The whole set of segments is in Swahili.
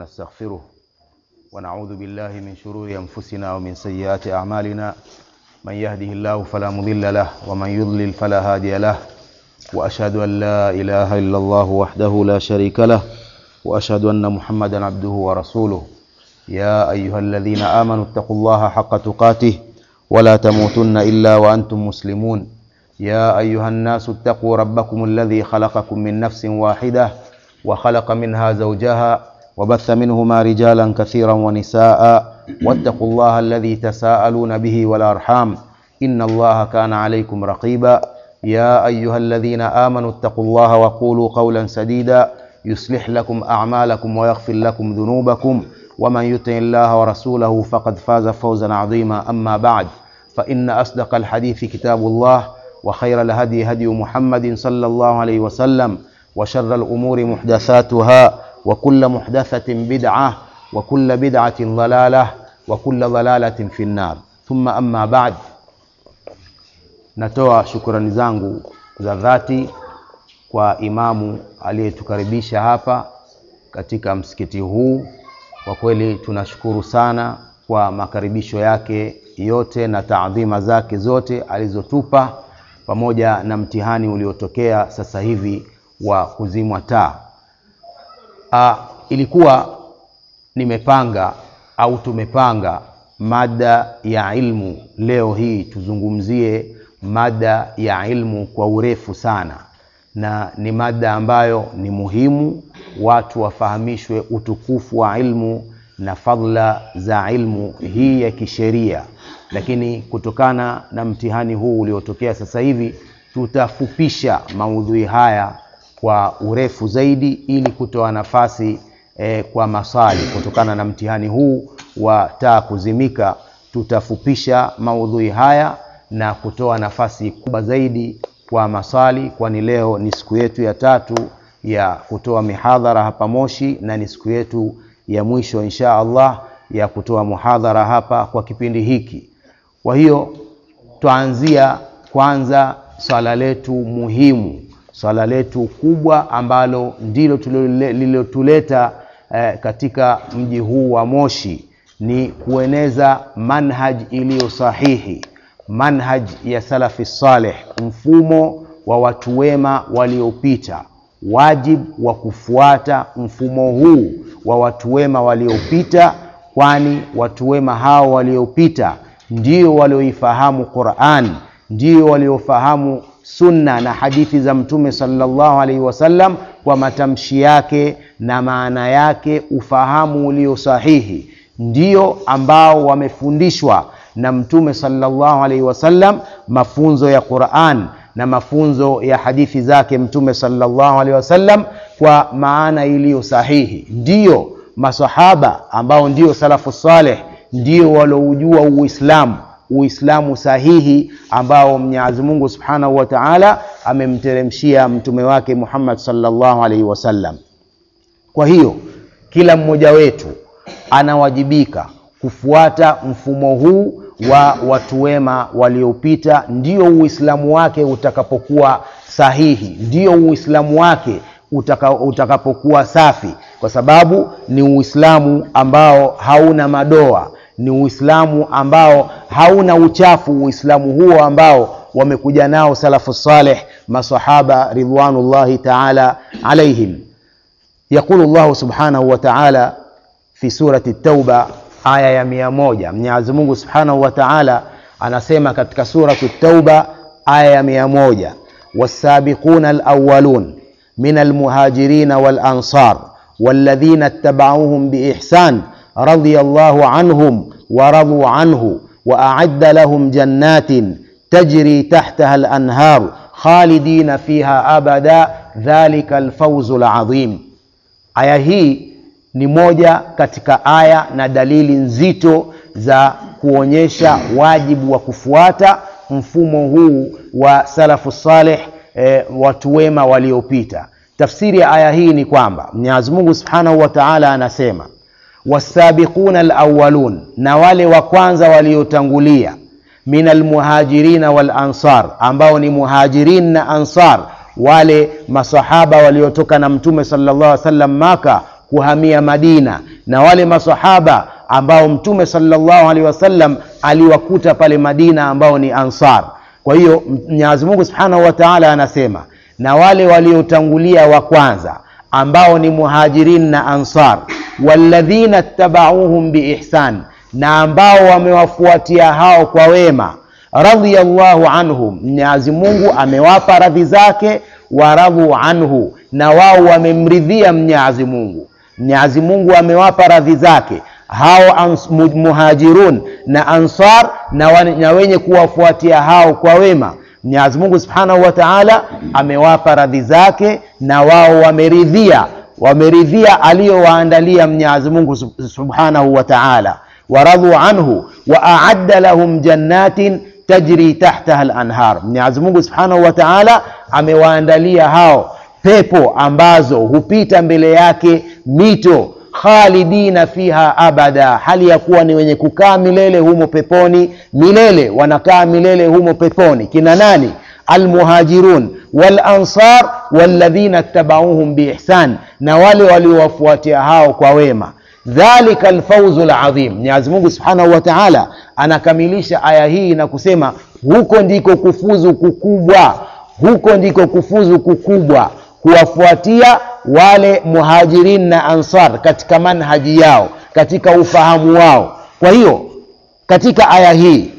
ونستغفره ونعوذ بالله من شرور أنفسنا ومن سيئات أعمالنا من يهده الله فلا مضل له ومن يضلل فلا هادي له وأشهد أن لا إله إلا الله وحده لا شريك له وأشهد أن محمدا عبده ورسوله يا أيها الذين آمنوا اتقوا الله حق تقاته ولا تموتن إلا وأنتم مسلمون يا أيها الناس اتقوا ربكم الذي خلقكم من نفس واحدة وخلق منها زوجها وبث منهما رجالا كثيرا ونساء واتقوا الله الذي تساءلون به والأرحام إن الله كان عليكم رقيبا يا أيها الذين آمنوا اتقوا الله وقولوا قولا سديدا يصلح لكم أعمالكم ويغفر لكم ذنوبكم ومن يطع الله ورسوله فقد فاز فوزا عظيما أما بعد فإن أصدق الحديث كتاب الله وخير الهدي هدي محمد صلى الله عليه وسلم وشر الأمور محدثاتها وكل محدثة بدعة وكل بدعة ضلالة وكل ضلالة في النار ثم أما بعد natoa shukurani zangu za dhati kwa imamu aliyetukaribisha hapa katika msikiti huu kwa kweli tunashukuru sana kwa makaribisho yake yote na taadhima zake zote alizotupa pamoja na mtihani uliotokea sasa hivi wa kuzimwa taa. Ah, ilikuwa nimepanga au tumepanga mada ya ilmu leo hii tuzungumzie mada ya ilmu kwa urefu sana, na ni mada ambayo ni muhimu watu wafahamishwe utukufu wa ilmu na fadhila za ilmu hii ya kisheria, lakini kutokana na mtihani huu uliotokea sasa hivi tutafupisha maudhui haya kwa urefu zaidi ili kutoa nafasi eh, kwa maswali. Kutokana na mtihani huu wa taa kuzimika, tutafupisha maudhui haya na kutoa nafasi kubwa zaidi kwa maswali, kwani leo ni siku yetu ya tatu ya kutoa mihadhara hapa Moshi na ni siku yetu ya mwisho insha Allah ya kutoa muhadhara hapa kwa kipindi hiki. Kwa hiyo twaanzia kwanza swala letu muhimu, swala letu kubwa ambalo ndilo lililotuleta eh, katika mji huu wa Moshi ni kueneza manhaj iliyo sahihi, manhaj ya salafi saleh, mfumo wa watu wema waliopita wajibu wa kufuata mfumo huu wa watu wema waliopita, kwani watu wema hao waliopita ndio walioifahamu Qur'an, ndio waliofahamu sunna na hadithi za Mtume sallallahu alaihi wasallam kwa matamshi yake na maana yake, ufahamu ulio sahihi, ndio ambao wamefundishwa na Mtume sallallahu alaihi wasallam mafunzo ya Qur'an na mafunzo ya hadithi zake Mtume sallallahu alaihi wasallam kwa maana iliyo sahihi. Ndiyo masahaba ambao ndio salafu saleh ndio waloujua Uislamu, Uislamu sahihi ambao Mwenyezi Mungu Subhanahu wa Ta'ala amemteremshia mtume wake Muhammad sallallahu alaihi wasallam. Kwa hiyo kila mmoja wetu anawajibika kufuata mfumo huu wa watu wema waliopita, ndio Uislamu wake utakapokuwa sahihi, ndio Uislamu wake utaka, utakapokuwa safi, kwa sababu ni Uislamu ambao hauna madoa, ni Uislamu ambao hauna uchafu, Uislamu huo ambao wamekuja nao salafu saleh, masahaba ridwanullahi taala alaihim. Yaqulu Allahu subhanahu wa taala fi surati Tauba aya ya mia moja Mwenyezi Mungu Subhanahu wa Ta'ala anasema katika suratu Tauba aya ya mia moja wasabiquna alawwalun min almuhajirina walansar walladhina ittaba'uuhum biihsan radiyallahu anhum wa radu anhu wa a'adda lahum jannatin tajri tahtaha alanhar khalidina fiha abada dhalika alfawzu alazim. Aya hii ni moja katika aya na dalili nzito za kuonyesha wajibu wa kufuata mfumo huu wa salafu saleh, e, watu wema waliopita. Tafsiri ya aya hii ni kwamba Mwenyezi Mungu Subhanahu wa Ta'ala anasema wasabiquna alawwalun, na wale wa kwanza waliotangulia, min almuhajirina wal ansar, ambao ni muhajirin na ansar, wale masahaba waliotoka na Mtume sallallahu alaihi wasallam Maka kuhamia Madina na wale masahaba ambao mtume sallallahu alaihi wasallam aliwakuta pale Madina ambao ni Ansar. Kwa hiyo Mwenyezi Mungu Subhanahu wa Ta'ala anasema na wale waliotangulia wa kwanza ambao ni muhajirin na ansar walladhina tabauhum biihsan, na ambao wamewafuatia hao kwa wema, radhiyallahu anhum, Mwenyezi Mungu amewapa radhi zake, waradhu anhu, na wao wamemridhia Mwenyezi Mungu. Mwenyezi Mungu amewapa radhi zake hao ans, muhajirun na ansar na, na wenye kuwafuatia hao kwa wema Mwenyezi Mungu Subhanahu wa Ta'ala amewapa radhi zake na wao wameridhia wameridhia aliyowaandalia Mwenyezi Mungu Subhanahu wa Ta'ala, waradhu anhu wa a'adda lahum jannatin tajri tahtaha al-anhar. Mwenyezi Mungu Subhanahu wa Ta'ala amewaandalia hao pepo ambazo hupita mbele yake mito khalidina fiha abada, hali ya kuwa ni wenye kukaa milele humo peponi milele, wanakaa milele humo peponi. Kina nani? Almuhajirun wal ansar walladhina tabauhum biihsan, na wale waliowafuatia hao kwa wema. Dhalika alfauzu ladhim. Mwenyezi Mungu subhanahu wa taala anakamilisha aya hii na kusema huko ndiko kufuzu kukubwa, huko ndiko kufuzu kukubwa kuwafuatia wale muhajirin na ansar katika manhaji yao, katika ufahamu wao. Kwa hiyo katika aya hii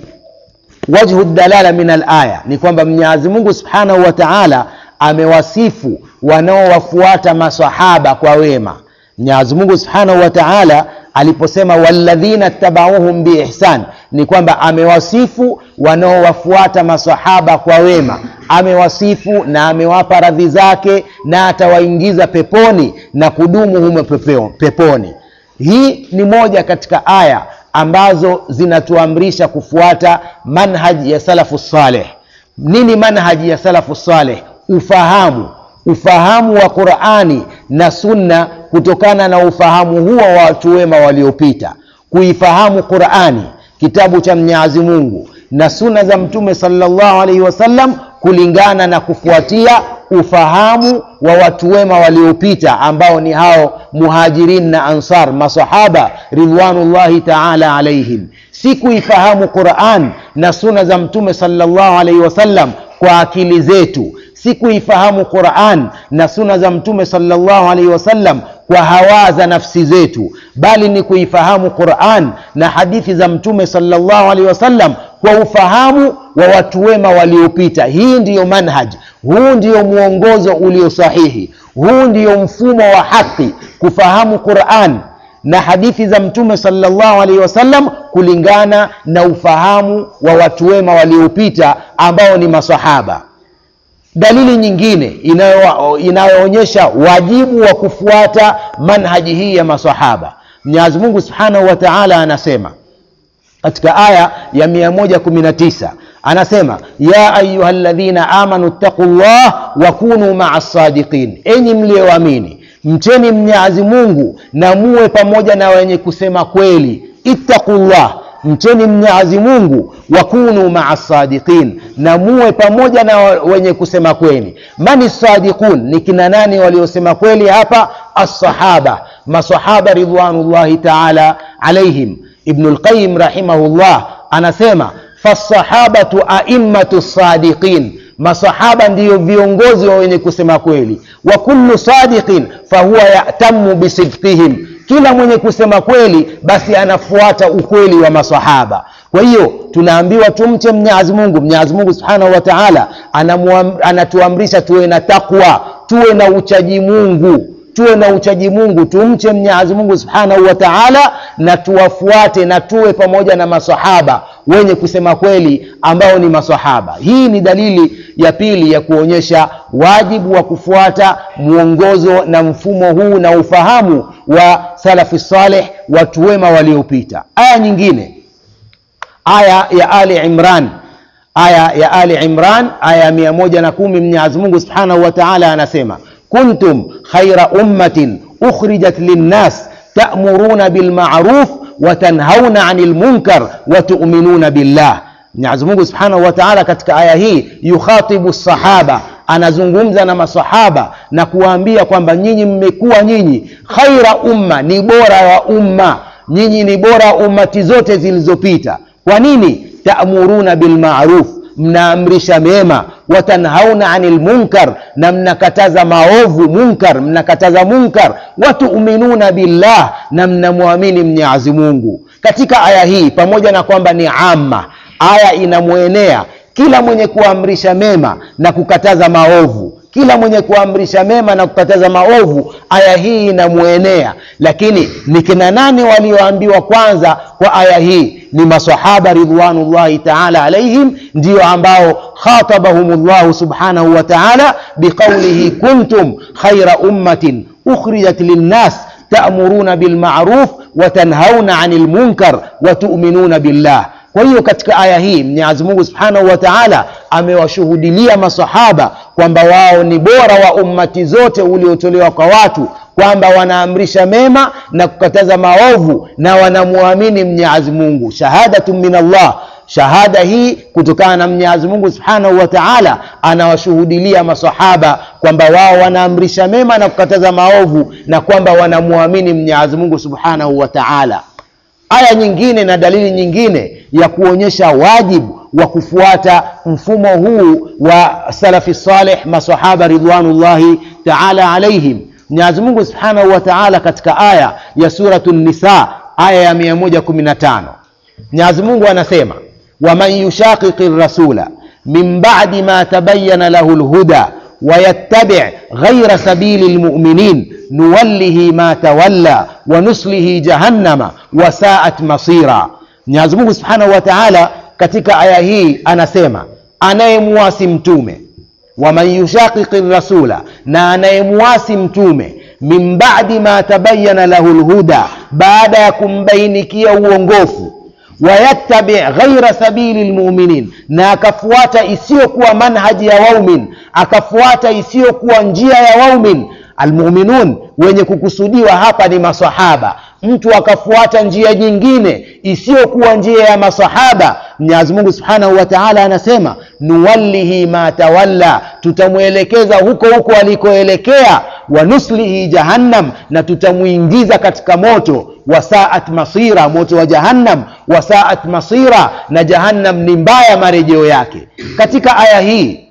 wajhu dalala min alaya ni kwamba Mwenyezi Mungu subhanahu wa taala amewasifu wanaowafuata masahaba kwa wema. Mwenyezi Mungu subhanahu wa taala aliposema walladhina tabauhum biihsan, ni kwamba amewasifu wanaowafuata masahaba kwa wema, amewasifu na amewapa radhi zake na atawaingiza peponi na kudumu humo peponi. Hii ni moja katika aya ambazo zinatuamrisha kufuata manhaji ya salafu saleh. Nini manhaji ya salafu saleh? Ufahamu, ufahamu wa Qurani na Sunna kutokana na ufahamu huo wa watu wema waliopita, kuifahamu Qurani, kitabu cha Mwenyezi Mungu na sunna za Mtume sallallahu alaihi wasallam kulingana na kufuatia ufahamu wa watu wema waliopita ambao ni hao muhajirin na ansar, masahaba ridwanullahi taala alaihim. Si kuifahamu Quran na sunna za Mtume sallallahu alaihi wasallam kwa akili zetu, si kuifahamu Quran na sunna za Mtume sallallahu alaihi wasallam kwa hawa za nafsi zetu, bali ni kuifahamu Quran na hadithi za Mtume sallallahu alaihi wasallam kwa ufahamu wa watu wema waliopita. Hii ndiyo manhaj, huu ndiyo mwongozo ulio sahihi, huu ndiyo mfumo wa haki, kufahamu Quran na hadithi za Mtume sallallahu alaihi wasallam kulingana na ufahamu wa watu wema waliopita ambao ni masahaba. Dalili nyingine inayoonyesha wajibu wa kufuata manhaji hii ya masahaba, Mwenyezi Mungu Subhanahu wa Ta'ala anasema katika aya ya 119 anasema, ya ayuha alladhina amanu ttaqullah wa kunu maa sadiqin, enyi mlioamini mcheni Mwenyezi Mungu na muwe pamoja na wenye kusema kweli. Ittaqullah, mcheni Mwenyezi Mungu, wakunu maa sadiqin, na muwe pamoja na wenye kusema kweli. Mani sadiqun, ni kina nani waliosema kweli hapa? Assahaba, masahaba ridwanullahi taala alaihim. Ibnul Qayyim rahimahullah anasema fasahabatu aimmatu sadiqin, masahaba ndiyo viongozi wa wenye kusema kweli. Wa kullu sadiqin fahuwa yatamu bisidqihim, kila mwenye kusema kweli basi anafuata ukweli wa masahaba. Kwa hiyo tunaambiwa tumche Mwenyezi Mungu. Mwenyezi Mungu Subhanahu wa Ta'ala anatuamrisha tuwe na takwa, tuwe na uchaji Mungu tuwe na uchaji Mungu, tumche Mwenyezi Mungu Subhanahu wa Ta'ala, na tuwafuate na tuwe pamoja na masahaba wenye kusema kweli ambao ni masahaba. Hii ni dalili ya pili ya kuonyesha wajibu wa kufuata mwongozo na mfumo huu na ufahamu wa salafi saleh, watu wema waliopita. Aya nyingine, aya ya Ali Imran, aya ya Ali Imran, aya ya mia moja na kumi Mwenyezi Mungu Subhanahu wa Ta'ala anasema kuntum khaira ummatin ukhrijat linnas ta'muruna bilma'ruf wa tanhauna 'anil munkar wa tu'minuna billah. Mwenyezi Mungu Subhanahu wa Ta'ala katika aya hii yukhatibu sahaba, anazungumza na masahaba na kuwaambia kwamba nyinyi mmekuwa nyinyi khaira umma ni bora wa umma nyinyi ni bora wa ummati zote zilizopita kwa nini taamuruna bilmaruf mnaamrisha mema watanhauna anil munkar na mnakataza maovu munkar mnakataza munkar watuminuna billah na mnamwamini mnyazi mungu katika aya hii pamoja na kwamba ni ama aya inamwenea kila mwenye kuamrisha mema na kukataza maovu kila mwenye kuamrisha mema na kukataza maovu aya hii inamwenea lakini ni kina nani walioambiwa kwanza kwa aya hii ni masahaba ridwanullahi taala alaihim ndio ambao khatabahum llahu subhanahu wa taala biqaulihi kuntum khaira ummatin ukhrijat linnas ta'muruna bilma'ruf wa tanhauna 'anil munkar wa tu'minuna billah kwa hiyo katika aya hii mwenyezi mungu subhanahu wa taala amewashuhudilia masahaba kwamba wao ni bora wa ummati zote uliotolewa kwa watu kwamba wanaamrisha mema na kukataza maovu na wanamwamini mwenyezi mungu shahadatu min allah shahada hii kutokana na mwenyezi mungu subhanahu wa taala anawashuhudilia masahaba kwamba wao wanaamrisha mema na kukataza maovu na kwamba wanamwamini mwenyezi mungu subhanahu wa taala aya nyingine na dalili nyingine ya kuonyesha wajibu wa kufuata mfumo huu wa salafi saleh masahaba ridwanullahi taala alaihim mwenyezi mungu subhanahu wa taala katika aya ya suratu nisa aya ya 115 mwenyezi mungu anasema waman yushaqiqi rasula min badi ma tabayana lahu lhuda ويتبع غير سبيل المؤمنين نوله ما تولى ونصله جهنم وساءت مصيرا Mwenyezi Mungu Subhanahu wa Ta'ala katika aya hii anasema anayemuasi mtume waman yushaqiqi rasula na anayemuasi mtume min ba'di ma tabayyana lahu lhuda baada ya kumbainikia uongofu wayattabi ghaira sabili lmuminin na akafuata isiyokuwa manhaji ya waumin akafuata isiyokuwa njia ya waumin almuminun wenye kukusudiwa hapa ni masahaba mtu akafuata njia nyingine isiyokuwa njia ya masahaba mwenyezi mungu subhanahu wa taala anasema nuwallihi ma tawalla tutamwelekeza huko huko alikoelekea wanuslihi jahannam na tutamwingiza katika moto wasaat masira moto wa jahannam wasaat masira na jahannam ni mbaya marejeo yake katika aya hii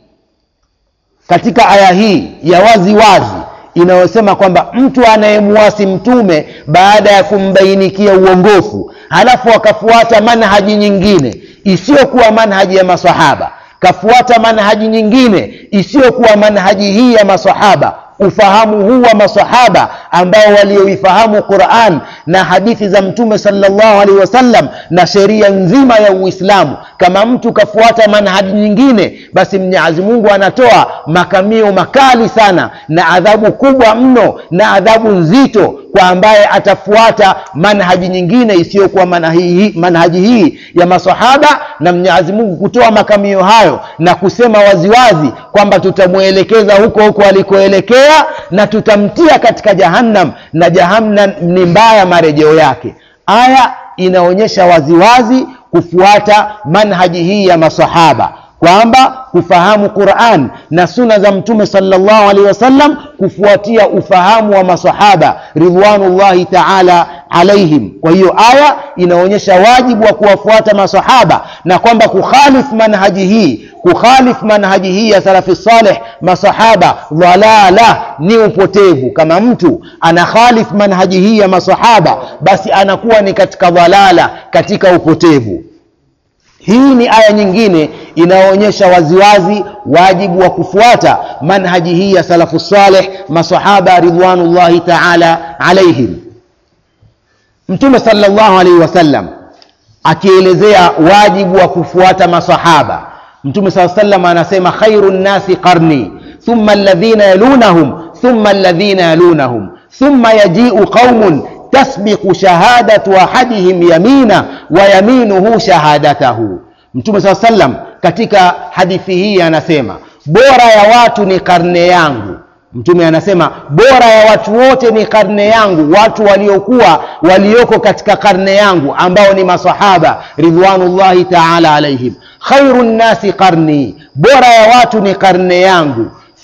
katika aya hii ya wazi wazi inayosema kwamba mtu anayemuasi mtume baada ya kumbainikia uongofu halafu akafuata manhaji nyingine isiyokuwa manhaji ya masahaba kafuata manhaji nyingine isiyokuwa manhaji hii ya masahaba ufahamu huu wa masahaba ambao walioifahamu quran na hadithi za mtume salllahu alaihi wasallam na sheria nzima ya uislamu kama mtu kafuata manhaji nyingine basi mwenyezi mungu anatoa makamio makali sana na adhabu kubwa mno na adhabu nzito kwa ambaye atafuata manhaji nyingine isiyokuwa manhaji, manhaji hii ya masahaba na mwenyezi mungu kutoa makamio hayo na kusema waziwazi kwamba tutamwelekeza huko huko alikoelekea na tutamtia katika jahannam na jahannam ni mbaya marejeo yake aya inaonyesha waziwazi kufuata manhaji hii ya masahaba kwamba kufahamu quran na suna za mtume salllahu alehi wasallam kufuatia ufahamu wa masahaba ridwanullahi taala alaihim kwa hiyo aya inaonyesha wajibu wa kuwafuata masahaba na kwamba kukhalif manhaji hii kukhalif manhaji hii ya salafi saleh masahaba dhalala ni upotevu kama mtu anakhalif manhaji hii ya masahaba basi anakuwa ni katika dhalala katika upotevu hii ni aya nyingine inayoonyesha waziwazi wajibu wa kufuata manhaji hii ya salafu saleh masahaba ridwanullahi taala alaihim mtume salllahu alaihi wasallam akielezea wajibu wa kufuata masahaba mtume saa salam anasema khairu nnasi qarni thumma alladhina yalunahum thumma alladhina yalunahum thumma yajiu qaumun tasbiqu shahadatu ahadihim yamina wa yaminuhu shahadatahu mtume saa salam katika hadithi hii anasema bora ya watu ni karne yangu mtume anasema bora ya watu wote ni karne yangu watu waliokuwa walioko katika karne yangu ambao ni masahaba ridwanullahi taala alaihim khairu nnasi qarni bora ya watu ni karne yangu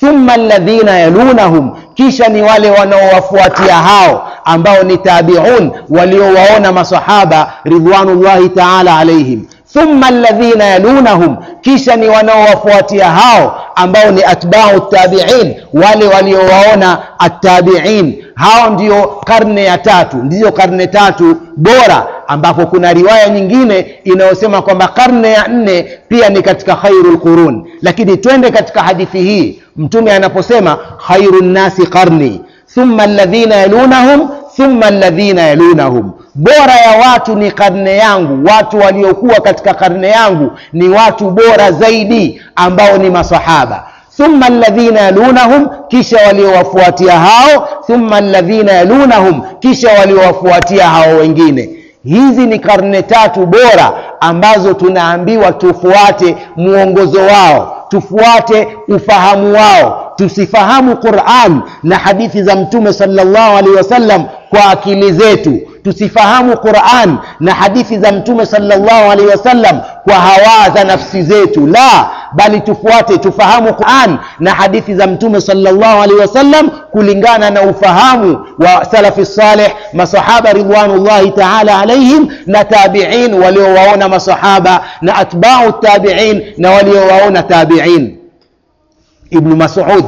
thumma alladhina yalunahum kisha ni wale wanaowafuatia hao ambao ni tabiun waliowaona masahaba ridwanullahi taala alaihim thumma alladhina yalunahum kisha ni wanaowafuatia hao ambao ni atbau tabiin wale waliowaona attabiin hao ndio karne ya tatu ndizo karne tatu bora ambapo kuna riwaya nyingine inayosema kwamba karne ya nne pia ni katika khairu lqurun lakini twende katika hadithi hii mtume anaposema khairu nnasi qarni thumma alladhina yalunahum thumma alladhina yalunahum bora ya watu ni karne yangu watu waliokuwa katika karne yangu ni watu bora zaidi ambao ni masahaba thumma alladhina yalunahum kisha waliowafuatia hao thumma alladhina yalunahum kisha waliowafuatia hao wengine hizi ni karne tatu bora ambazo tunaambiwa tufuate mwongozo wao tufuate ufahamu wao tusifahamu quran na hadithi za mtume salllahu alaihi wasallam kwa akili zetu tusifahamu quran na hadithi za mtume salllahu alaihi wasallam kwa hawa za nafsi zetu la bali tufuate tufahamu quran na hadithi za mtume salllahu alaihi wasallam kulingana na ufahamu wa salafi saleh masahaba ridwanullahi taala alaihim na tabiin waliowaona masahaba na atbau tabiin na waliowaona tabiin ibnu masud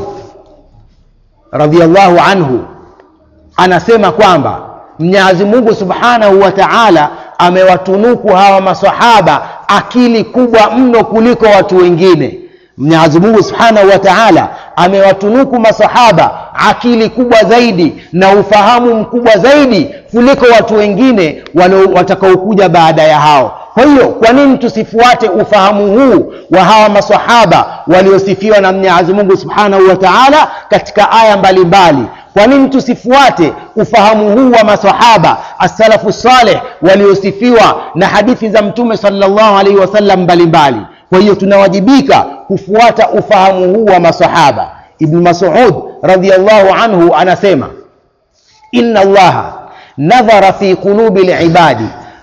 radiallahu anhu anasema kwamba mwenyezi mungu subhanahu wa taala amewatunuku hawa masahaba akili kubwa mno kuliko watu wengine mwenyezi mungu subhanahu wa taala amewatunuku masahaba akili kubwa zaidi na ufahamu mkubwa zaidi kuliko watu wengine watakaokuja baada ya hao kwa hiyo kwa nini tusifuate ufahamu huu wa hawa masahaba waliosifiwa na mwenyezi mungu subhanahu wa taala katika aya mbalimbali kwa nini tusifuate ufahamu huu wa masahaba assalafu saleh waliosifiwa na hadithi za mtume salllahu alaihi wasallam mbalimbali kwa hiyo tunawajibika kufuata ufahamu huu wa masahaba ibnu masud radiallahu anhu anasema inna allaha nadhara fi qulubi libadi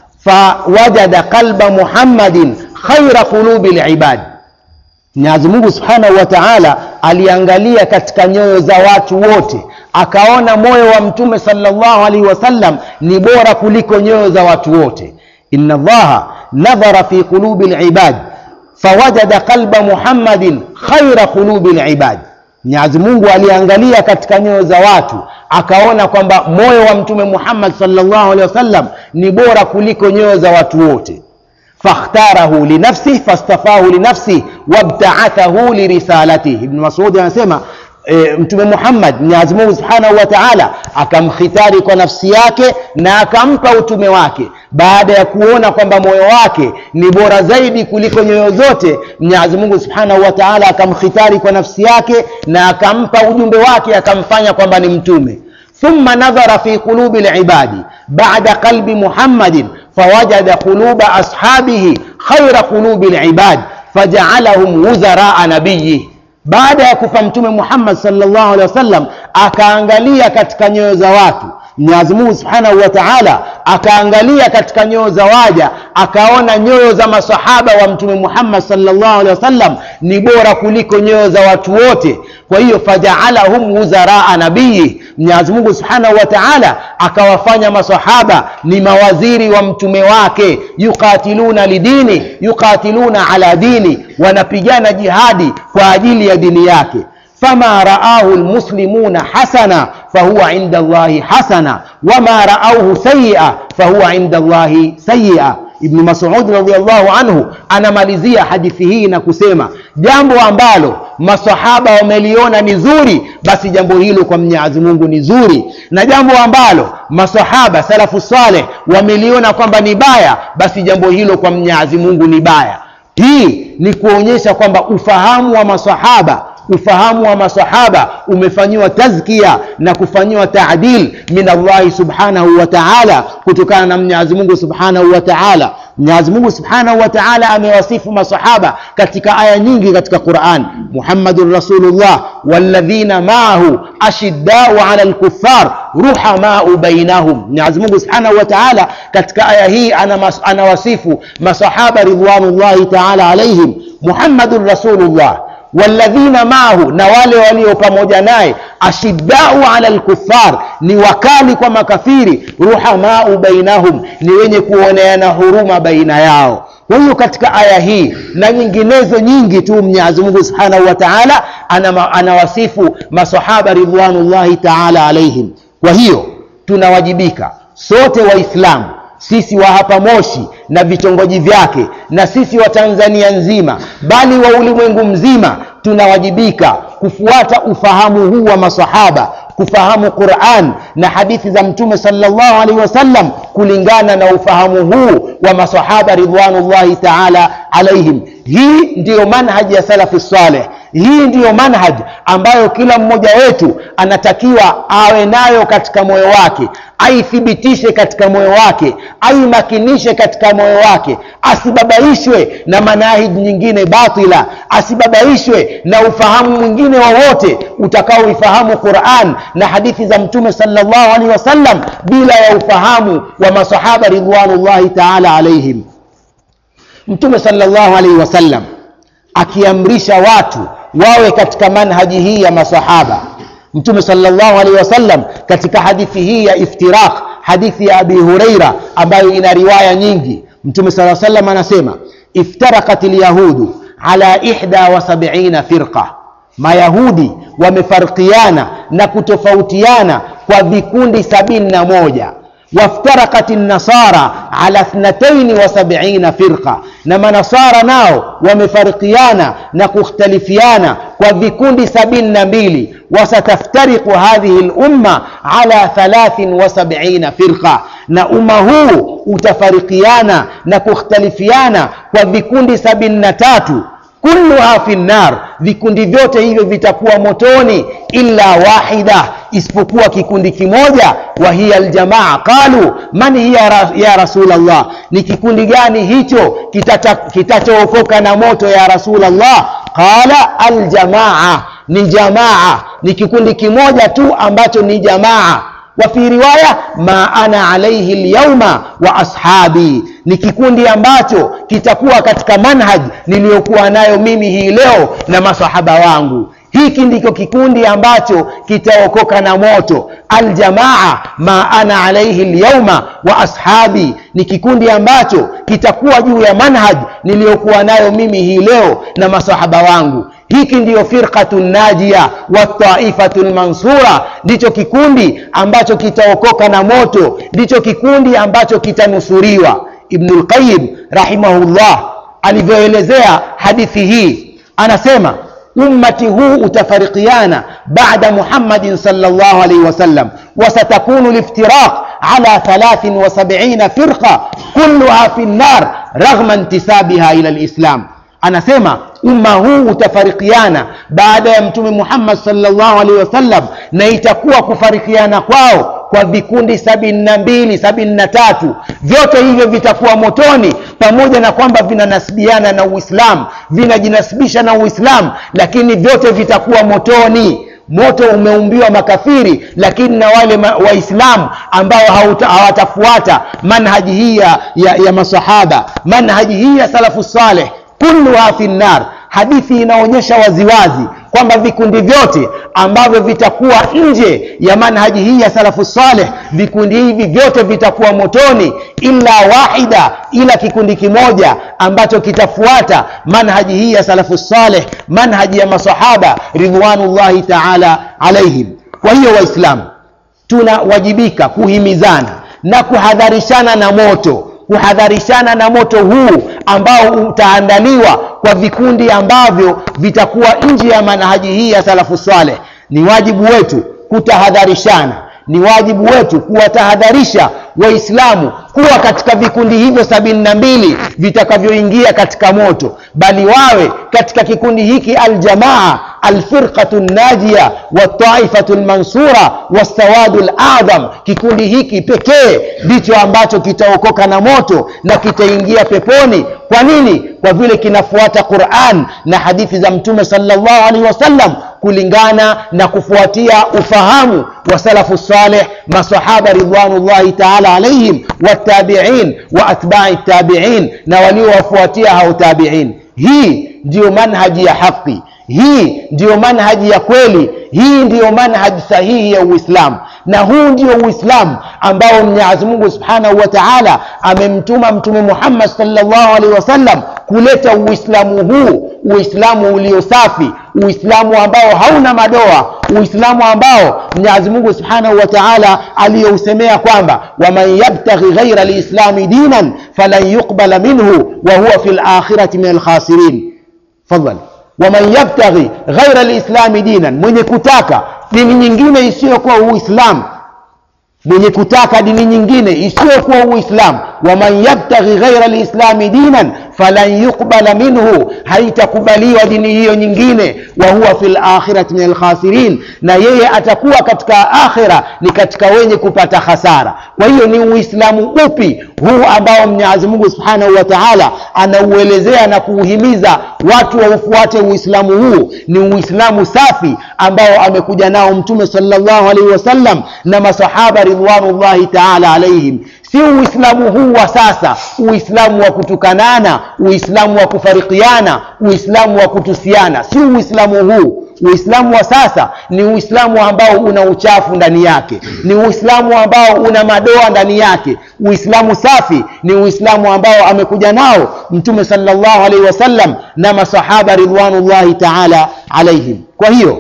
fawajada qalba muhammadin khaira qulubi libadi mwenyezi mungu subhanahu wa taala aliangalia katika nyoyo za watu wote akaona moyo wa mtume salllahu alaihi wasallam ni bora kuliko nyoyo za watu wote inna llaha nadhara fi qulubi libad fawajada qalba muhammadin khaira qulubi libad mwenyezi mungu aliangalia katika nyoyo za watu akaona kwamba moyo wa mtume muhammad salllahu alehi wasallam ni bora kuliko nyoyo za watu wote fakhtarahu linafsih fastafahu linafsih wabtaathahu lirisalatih ibnu masudi anasema e, mtume muhammad mwenyezi mungu subhanahu wa taala akamkhitari kwa nafsi yake na akampa utume wake baada ya kuona kwamba moyo wake ni bora zaidi kuliko nyoyo zote mwenyezi mungu subhanahu wa taala akamkhitari kwa nafsi yake na akampa ujumbe wake akamfanya kwamba ni mtume ثم نظر في قلوب العباد بعد قلب محمد فوجد قلوب أصحابه خير قلوب العباد فجعلهم وزراء نبيه baada ya kufa mtume muhammad salllahu alehi wasallam akaangalia katika nyoyo za watu mwenyezi mungu subhanahu wa taala akaangalia katika nyoyo za waja akaona nyoyo za masahaba wa mtume muhammad salllahu alehi wasallam ni bora kuliko nyoyo za watu wote kwa hiyo fajaalahum wuzaraa nabiyi mwenyezi mungu subhanahu wa taala akawafanya masahaba ni mawaziri wa mtume wake yuqatiluna lidini yuqatiluna ala dini wanapigana jihadi kwa ajili ya dini yake fama raahu lmuslimuna hasana fahuwa inda llahi hasana wama raauhu sayia fahuwa inda llahi sayia ibnu masud radiallahu anhu anamalizia hadithi hii na kusema jambo ambalo masahaba wameliona ni zuri basi jambo hilo kwa mwenyezi mungu ni zuri na jambo ambalo masahaba salafu saleh wameliona kwamba ni baya basi jambo hilo kwa mwenyezi mungu ni baya hii ni kuonyesha kwamba ufahamu wa masahaba ufahamu wa masahaba umefanyiwa tazkia na kufanyiwa taadil min allahi subhanahu wa taala kutokana na mwenyezi mungu subhanahu wa taala mwenyezi mungu subhanahu wa taala amewasifu masahaba katika aya nyingi katika quran muhammadun rasulullah walladhina maahu ashiddau ala lkuffar ruhamau bainahum mwenyezi mungu subhanahu wa taala katika aya hii anawasifu masahaba ridwanullahi taala alaihim muhammadun rasulullah walladhina maahu na wale walio pamoja naye ashiddau ala lkuffar ni wakali kwa makafiri ruhamau bainahum ni wenye kuoneana huruma baina yao kwa hiyo katika aya hii na nyinginezo nyingi tu mwenyezi mungu subhanahu wa taala anawasifu masahaba ridwanullahi taala alaihim kwa hiyo tunawajibika sote waislamu sisi wa hapa moshi na vitongoji vyake na sisi wa tanzania nzima bali wa ulimwengu mzima tunawajibika kufuata ufahamu huu wa masahaba kufahamu quran na hadithi za mtume salllahu alaihi wasallam kulingana na ufahamu huu wa masahaba ridwanullahi taala alaihim hii ndiyo manhaji ya salafi saleh hii ndiyo manhaj ambayo kila mmoja wetu anatakiwa awe nayo katika moyo wake aithibitishe katika moyo wake aimakinishe katika moyo wake asibabaishwe na manahiji nyingine batila asibabaishwe na ufahamu mwingine wowote utakaoifahamu quran na hadithi za mtume salllahu alehi wasallam bila ya ufahamu wa masahaba ridwanullahi taala alaihim mtume salllahu alaihi wasallam akiamrisha watu wawe katika manhaji hii ya masahaba mtume salllahu alaihi wasallam katika hadithi hii ya iftiraq hadithi ya abi hureira ambayo ina riwaya nyingi mtume saa salam anasema iftarakat lyahudu ala ihda wa sabiina firqa mayahudi wamefarikiana na kutofautiana kwa vikundi sabini na moja وافترقت النصارى على اثنتين وسبعين فرقة نما نصارى ناو ومفرقيانا نكختلفيانا وذكون سبين نبيلي وستفترق هذه الأمة على ثلاث وسبعين فرقة na umma huu utafarikiana na kukhtalifiana kwa vikundi sabini na tatu kulluha fi nnar vikundi vyote hivyo vitakuwa motoni illa wahida isipokuwa kikundi kimoja wa hiya aljamaa qalu man hiya ya rasulllah ni kikundi gani hicho kitachookoka na moto ya rasulllah qala aljamaa ni jamaa ni kikundi kimoja tu ambacho ni jamaa wafi riwaya ma ana alaihi lyauma wa ashabi ni kikundi ambacho kitakuwa katika manhaj niliyokuwa nayo mimi hii leo na masahaba wangu hiki ndicho kikundi ambacho kitaokoka na moto aljamaa ma ana alaihi lyauma wa ashabi ni kikundi ambacho kitakuwa juu ya manhaj niliyokuwa nayo mimi hii leo na masahaba wangu hiki ndiyo firqatu najia wataifatu lmansura ndicho kikundi ambacho kitaokoka na moto ndicho kikundi ambacho kitanusuriwa ibnu lqayim rahimahullah alivyoelezea hadithi hii anasema ummati huu utafarikiana bada muhammadin salllah alaihi wasallam wasatakunu liftiraq ala 73 firqa kulluha fi nnar raghma intisabiha ila lislam anasema umma huu utafarikiana baada ya mtume muhammad salllahu alaihi wasallam na itakuwa kufarikiana kwao kwa vikundi sabini na mbili sabini na tatu vyote hivyo vitakuwa motoni pamoja na kwamba vinanasibiana na uislamu vinajinasibisha na uislamu lakini vyote vitakuwa motoni moto umeumbiwa makafiri lakini na wale waislamu ambao hawatafuata manhaji hii ya, ya, ya masahaba manhaji hii ya salafu saleh kulluha fi nnar hadithi inaonyesha waziwazi kwamba vikundi vyote ambavyo vitakuwa nje ya manhaji hii ya salafu saleh vikundi hivi vyote vitakuwa motoni illa wahida ila kikundi kimoja ambacho kitafuata manhaji hii ya salafu saleh manhaji ya masahaba ridwanullahi taala alaihim kwa hiyo waislamu tunawajibika kuhimizana na kuhadharishana na moto kuhadharishana na moto huu ambao utaandaliwa kwa vikundi ambavyo vitakuwa nje ya manhaji hii ya salafu saleh ni wajibu wetu kutahadharishana ni wajibu wetu kuwatahadharisha waislamu kuwa katika vikundi hivyo sabini na mbili vitakavyoingia katika moto bali wawe katika kikundi hiki aljamaa alfirqatu najia wataifatu lmansura wassawadu ladham kikundi hiki pekee ndicho ambacho kitaokoka na moto na kitaingia peponi kwa nini kwa vile kinafuata quran na hadithi za mtume salllahu alaihi wasallam kulingana na kufuatia ufahamu wa salafu saleh masahaba ridwanullahi taala alaihim watabiin wa atbai tabiin na waliowafuatia hao tabiin hii ndiyo manhaji ya haqi hii ndiyo manhaji ya kweli hii ndiyo manhaji sahihi ya uislamu na huu ndio uislamu ambao mwenyezi mungu subhanahu wa taala amemtuma mtume muhammad salllahu alaihi wasallam kuleta uislamu huu uislamu ulio safi uislamu ambao hauna madoa uislamu ambao mwenyezi mungu subhanahu wa taala aliyousemea kwamba waman yabtaghi ghaira lislami dinan falan yuqbala minhu wa huwa fi lakhirati min alkhasirin fadhali waman yabtaghi ghaira lislami dinan mwenye kutaka dini nyingine isiyokuwa uislamu mwenye kutaka dini nyingine isiyokuwa uislamu waman yabtaghi ghaira lislami dinan falan yuqbala minhu haitakubaliwa dini hiyo nyingine wa huwa fi lakhirati min alkhasirin na yeye atakuwa katika akhira ni katika wenye kupata hasara kwa hiyo ni uislamu upi huu ambao mwenyezi mungu subhanahu wa taala anauelezea na kuuhimiza watu waufuate uislamu huu ni uislamu safi ambao amekuja nao mtume salllahu alaihi wasallam na masahaba ridwanullahi taala alaihim si uislamu huu wa sasa uislamu wa kutukanana uislamu wa kufarikiana uislamu wa kutusiana si uislamu huu uislamu wa sasa ni uislamu ambao una uchafu ndani yake ni uislamu ambao una madoa ndani yake uislamu safi ni uislamu ambao amekuja nao mtume salllahu alaihi wasallam na masahaba ridwanullahi taala alaihim kwa hiyo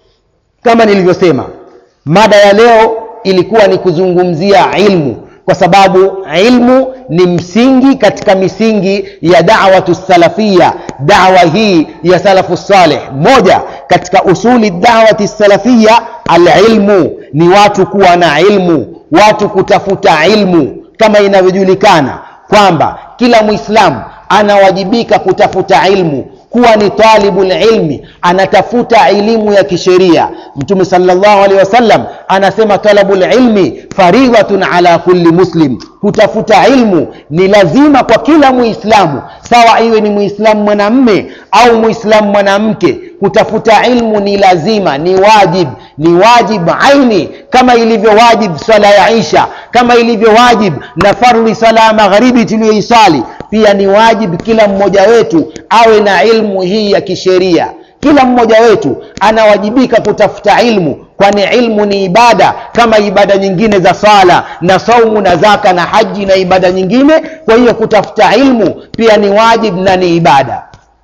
kama nilivyosema mada ya leo ilikuwa ni kuzungumzia ilmu kwa sababu ilmu ni msingi katika misingi ya dawatu salafia dawa hii ya salafu saleh moja katika usuli dawati salafia alilmu ni watu kuwa na ilmu watu kutafuta ilmu kama inavyojulikana kwamba kila mwislamu anawajibika kutafuta ilmu kuwa ni talibu lilmi anatafuta elimu ya kisheria mtume salllahu alehi wasallam anasema talabu lilmi faridhatun ala kulli muslim kutafuta ilmu ni lazima kwa kila muislamu sawa iwe ni muislamu mwanamme au muislamu mwanamke kutafuta ilmu ni lazima ni wajib ni wajib aini kama ilivyo wajib swala ya isha kama ilivyo wajib na fardhi swala ya magharibi tuliyoisali pia ni wajib kila mmoja wetu awe na ilmu hii ya kisheria kila mmoja wetu anawajibika kutafuta ilmu kwani ilmu ni ibada kama ibada nyingine za swala na saumu na zaka na haji na ibada nyingine kwa hiyo kutafuta ilmu pia ni wajib na ni ibada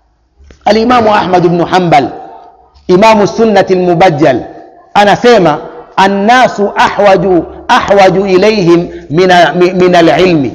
alimamu ahmad bnu hambal imamu sunnati lmubajjal anasema annasu ahwaju ahwaju ilaihim min alilmi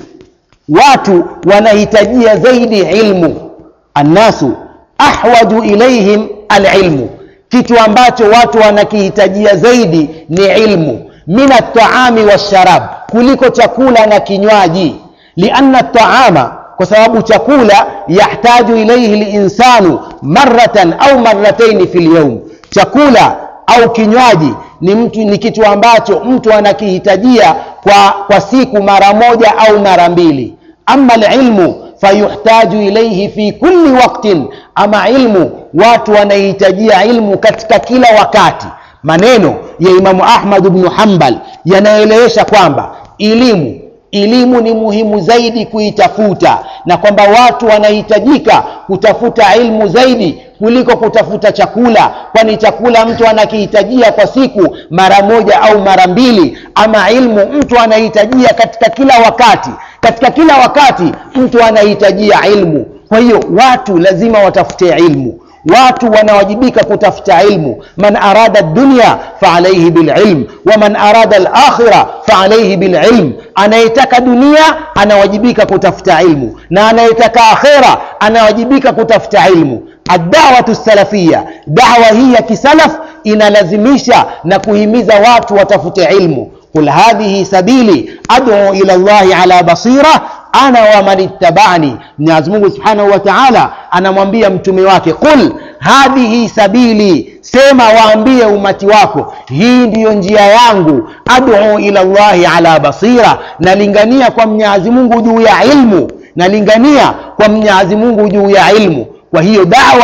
watu wanahitajia zaidi ilmu annasu ahwaju ilaihim alilmu kitu ambacho watu wanakihitajia zaidi ni ilmu min altaami walsharab kuliko chakula na kinywaji lianna taama kwa sababu chakula yahtaju ilaihi linsanu maratan au marataini fi lyaum chakula au kinywaji ni mtu ni kitu ambacho mtu anakihitajia kwa, kwa siku mara moja au mara mbili ama lilmu fayuhtaju ilaihi fi kulli waktin ama ilmu watu wanahitajia ilmu katika kila wakati maneno ya imamu ahmad bnu hambal yanaelewesha kwamba elimu elimu ni muhimu zaidi kuitafuta na kwamba watu wanahitajika kutafuta ilmu zaidi kuliko kutafuta chakula kwani chakula mtu anakihitajia kwa siku mara moja au mara mbili ama ilmu mtu anahitajia katika kila wakati katika kila wakati mtu anahitajia ilmu kwa hiyo watu lazima watafute ilmu watu wanawajibika kutafuta ilmu man arada dunya faalaihi bililm waman arada lakhira faalaihi bililm anayetaka dunia anawajibika kutafuta ilmu na anayetaka akhira anawajibika kutafuta ilmu adawatu salafia dawa hii ya kisalaf inalazimisha na kuhimiza watu watafute ilmu qul hadhihi sabili adu ila llahi ala basira ana waman ittabani mwenyezi mungu subhanahu wa taala anamwambia mtume wake qul hadhihi sabili sema waambie umati wako hii ndiyo njia yangu adu ila llahi ala basira nalingania kwa mwenyezi mungu juu ya ilmu nalingania kwa mwenyezi mungu juu ya ilmu kwa hiyo dawa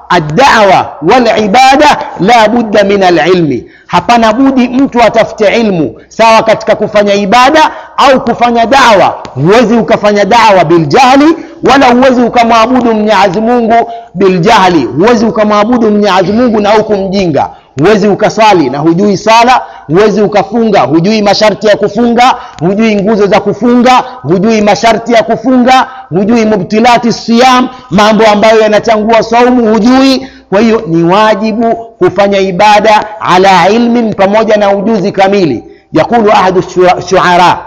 addawa walibada la budda min alilmi hapana budi mtu atafute ilmu sawa katika kufanya ibada au kufanya dawa huwezi ukafanya dawa biljahli wala huwezi ukamwabudu mwenyezi mungu biljahli huwezi ukamwabudu mwenyezi mungu na huku mjinga huwezi ukaswali na hujui swala huwezi ukafunga hujui masharti ya kufunga hujui nguzo za kufunga hujui masharti ya kufunga hujui mubtilati siyam mambo ambayo yanachangua saumu hujui kwa hiyo ni wajibu kufanya ibada ala ilmin pamoja na ujuzi kamili yaqulu ahadu shuara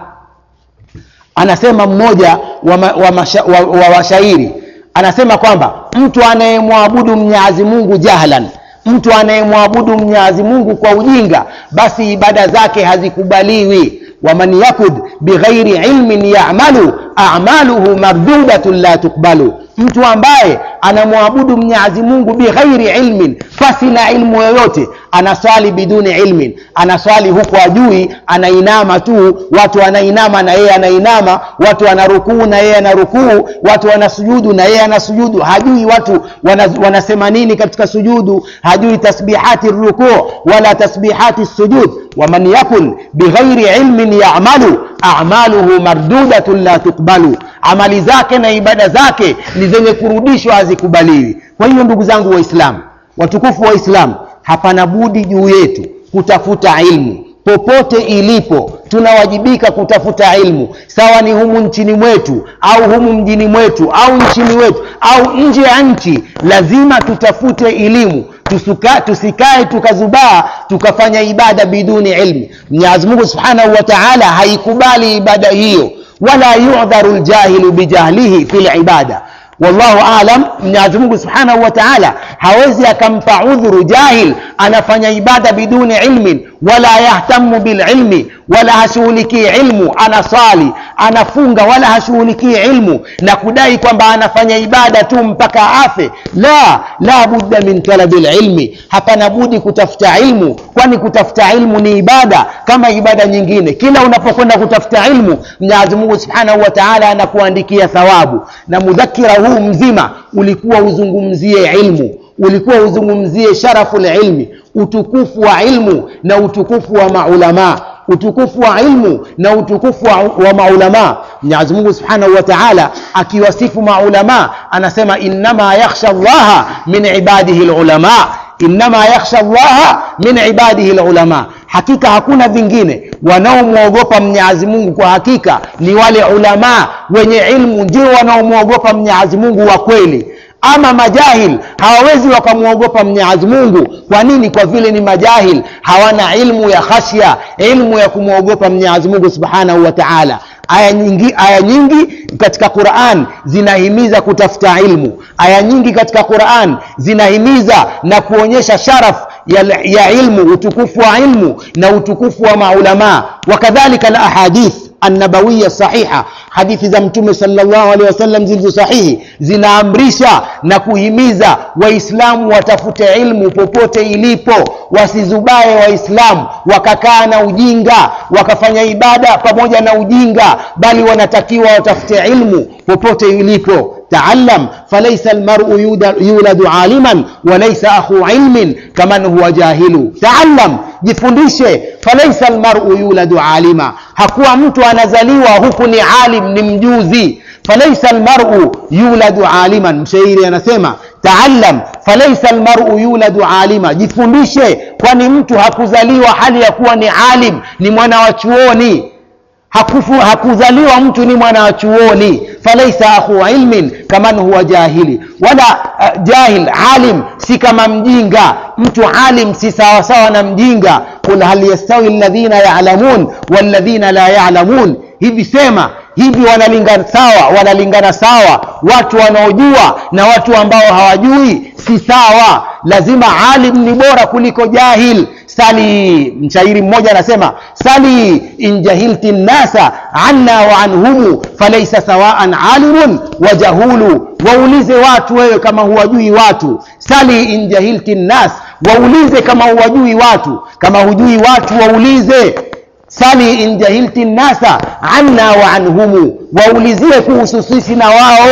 anasema mmoja wa, ma, wa, masha, wa, wa washairi anasema kwamba mtu anayemwabudu mnyazi mungu jahlan mtu anayemwabudu mnyazi mungu kwa ujinga basi ibada zake hazikubaliwi waman yakud bighairi ilmin yamalu amaluhu mardudatun la tukbalu mtu ambaye anamwabudu mnyazi mungu bighairi ilmin pasi na ilmu yoyote anaswali biduni ilmin anaswali huku ajui anainama tu watu wanainama na yeye anainama watu wanarukuu na yeye anarukuu watu wanasujudu na yeye anasujudu hajui watu wana, wanasema nini katika sujudu hajui tasbihati rukuu wala tasbihati sujud waman yakun bighairi ilmin yamalu amaluhu mardudatun la tukbalu amali zake na ibada zake ni zenye kurudishwa hazikubaliwi kwa hiyo ndugu zangu waislamu watukufu waislamu hapana budi juu yetu kutafuta ilmu popote ilipo tunawajibika kutafuta ilmu sawa ni humu nchini mwetu au humu mjini mwetu au nchini wetu au nje ya nchi lazima tutafute elimu tusuka, tusikae tukazubaa tukafanya ibada biduni ilmi mwenyezi mungu subhanahu wa taala haikubali ibada hiyo wala yudharu ljahilu bijahlihi fi libada wallahu alam mwenyezi mungu subhanahu wa taala hawezi akampa udhuru jahil anafanya ibada biduni ilmin wala yahtamu bililmi wala hashughulikii ilmu anasali anafunga wala hashughulikii ilmu na kudai kwamba anafanya ibada tu mpaka afe la la budda min talabi lilmi hapana budi kutafuta ilmu kwani kutafuta ilmu ni ibada kama ibada nyingine kila unapokwenda kutafuta ilmu mwenyezi mungu subhanahu wa taala anakuandikia thawabu na mudhakira huu mzima ulikuwa uzungumzie ilmu ulikuwa uzungumzie sharafu lilmi utukufu wa ilmu na utukufu wa maulamaa utukufu wa ilmu na utukufu wa, wa maulamaa mwenyezi mungu subhanahu wa taala akiwasifu maulamaa anasema innama yakhsha llaha min ibadihi lulamaa innama yakhsha llaha min ibadihi lulama hakika hakuna vingine wanaomwogopa mwenyezi mungu kwa hakika ni wale ulamaa wenye ilmu ndio wanaomwogopa mwenyezi mungu wa kweli ama majahil hawawezi wakamwogopa mwenyezi mungu kwa nini kwa vile ni majahil hawana ilmu ya khashya ilmu ya kumwogopa mwenyezi mungu subhanahu wa taala aya nyingi, aya nyingi katika quran zinahimiza kutafuta ilmu aya nyingi katika quran zinahimiza na kuonyesha sharaf ya, ya ilmu utukufu wa ilmu na utukufu wa maulamaa wakadhalika la ahadith annabawiya sahiha hadithi za mtume salllahu alehi wasallam zilizo sahihi zinaamrisha na kuhimiza waislamu watafute ilmu popote ilipo wasizubaye waislamu wakakaa na ujinga wakafanya ibada pamoja na ujinga bali wanatakiwa watafute ilmu popote ilipo تعلم فليس المرء يولد عالما وليس أخو علم كمن هو جاهل تعلم jifundishe falaisa almaru yuladu alima hakuwa mtu anazaliwa huku ni alim ni mjuzi falaisa almaru yuladu aliman mshairi anasema taallam falaisa almaru yuladu alima jifundishe kwani mtu hakuzaliwa hali ya kuwa ni alim ni mwana wa chuoni Hakufu, hakuzaliwa mtu ni mwana wa chuoni falaisa akhu ilmin kaman huwa jahili wala uh, jahil alim si kama mjinga mtu alim si sawasawa na mjinga qul hal yastawi ladhina yalamun walladhina la yalamun hivi sema hivi wanalingana sawa wanalingana sawa watu wanaojua na watu ambao hawajui si sawa lazima alim ni bora kuliko jahil sali mshairi mmoja anasema sali in jahilti nnasa anna wa anhumu falaisa sawaan alimun wa jahulu waulize watu wewe kama huwajui watu sali in jahilti nnas waulize kama huwajui watu kama hujui watu waulize sali in jahilti nnasa anna wa anhumu waulizie kuhusu sisi na wao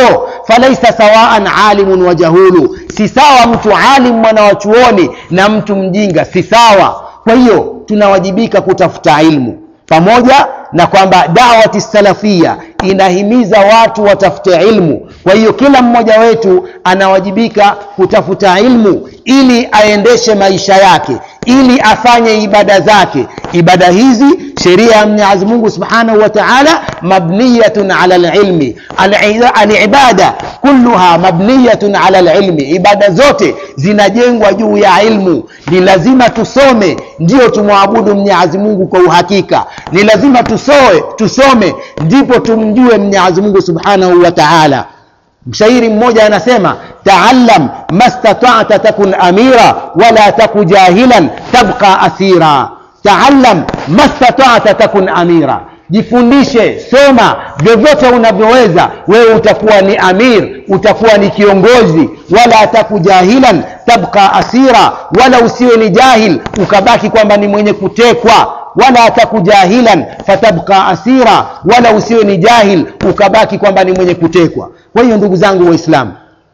falaisa sawaan alimun wa jahulu si sawa mtu alim mwana wa chuoni na mtu mjinga si sawa kwa hiyo tunawajibika kutafuta ilmu pamoja na kwamba dawati salafia inahimiza watu watafute ilmu kwa hiyo kila mmoja wetu anawajibika kutafuta ilmu ili aendeshe maisha yake ili afanye ibada zake ibada hizi sheria ya mwenyezi mungu subhanahu wa taala mabniyatun ala lilmi alibada kulluha mabniyatun ala lilmi ibada zote zinajengwa juu ya ilmu ni lazima tusome ndio tumwabudu mwenyezi mungu kwa uhakika ni lazima tusoe tusome ndipo tumjue mwenyezi mungu subhanahu wa taala mshairi mmoja anasema taallam mastatata takun amira wala taku jahilan tabqa asira taallam mastatata takun amira jifundishe soma vyovyote unavyoweza wewe utakuwa ni amir utakuwa ni kiongozi wala taku jahilan tabqa asira wala usiwe ni jahil ukabaki kwamba ni mwenye kutekwa wala taku jahilan fatabqa asira wala usiwe ni jahil ukabaki kwamba ni mwenye kutekwa kwa hiyo ndugu zangu waislamu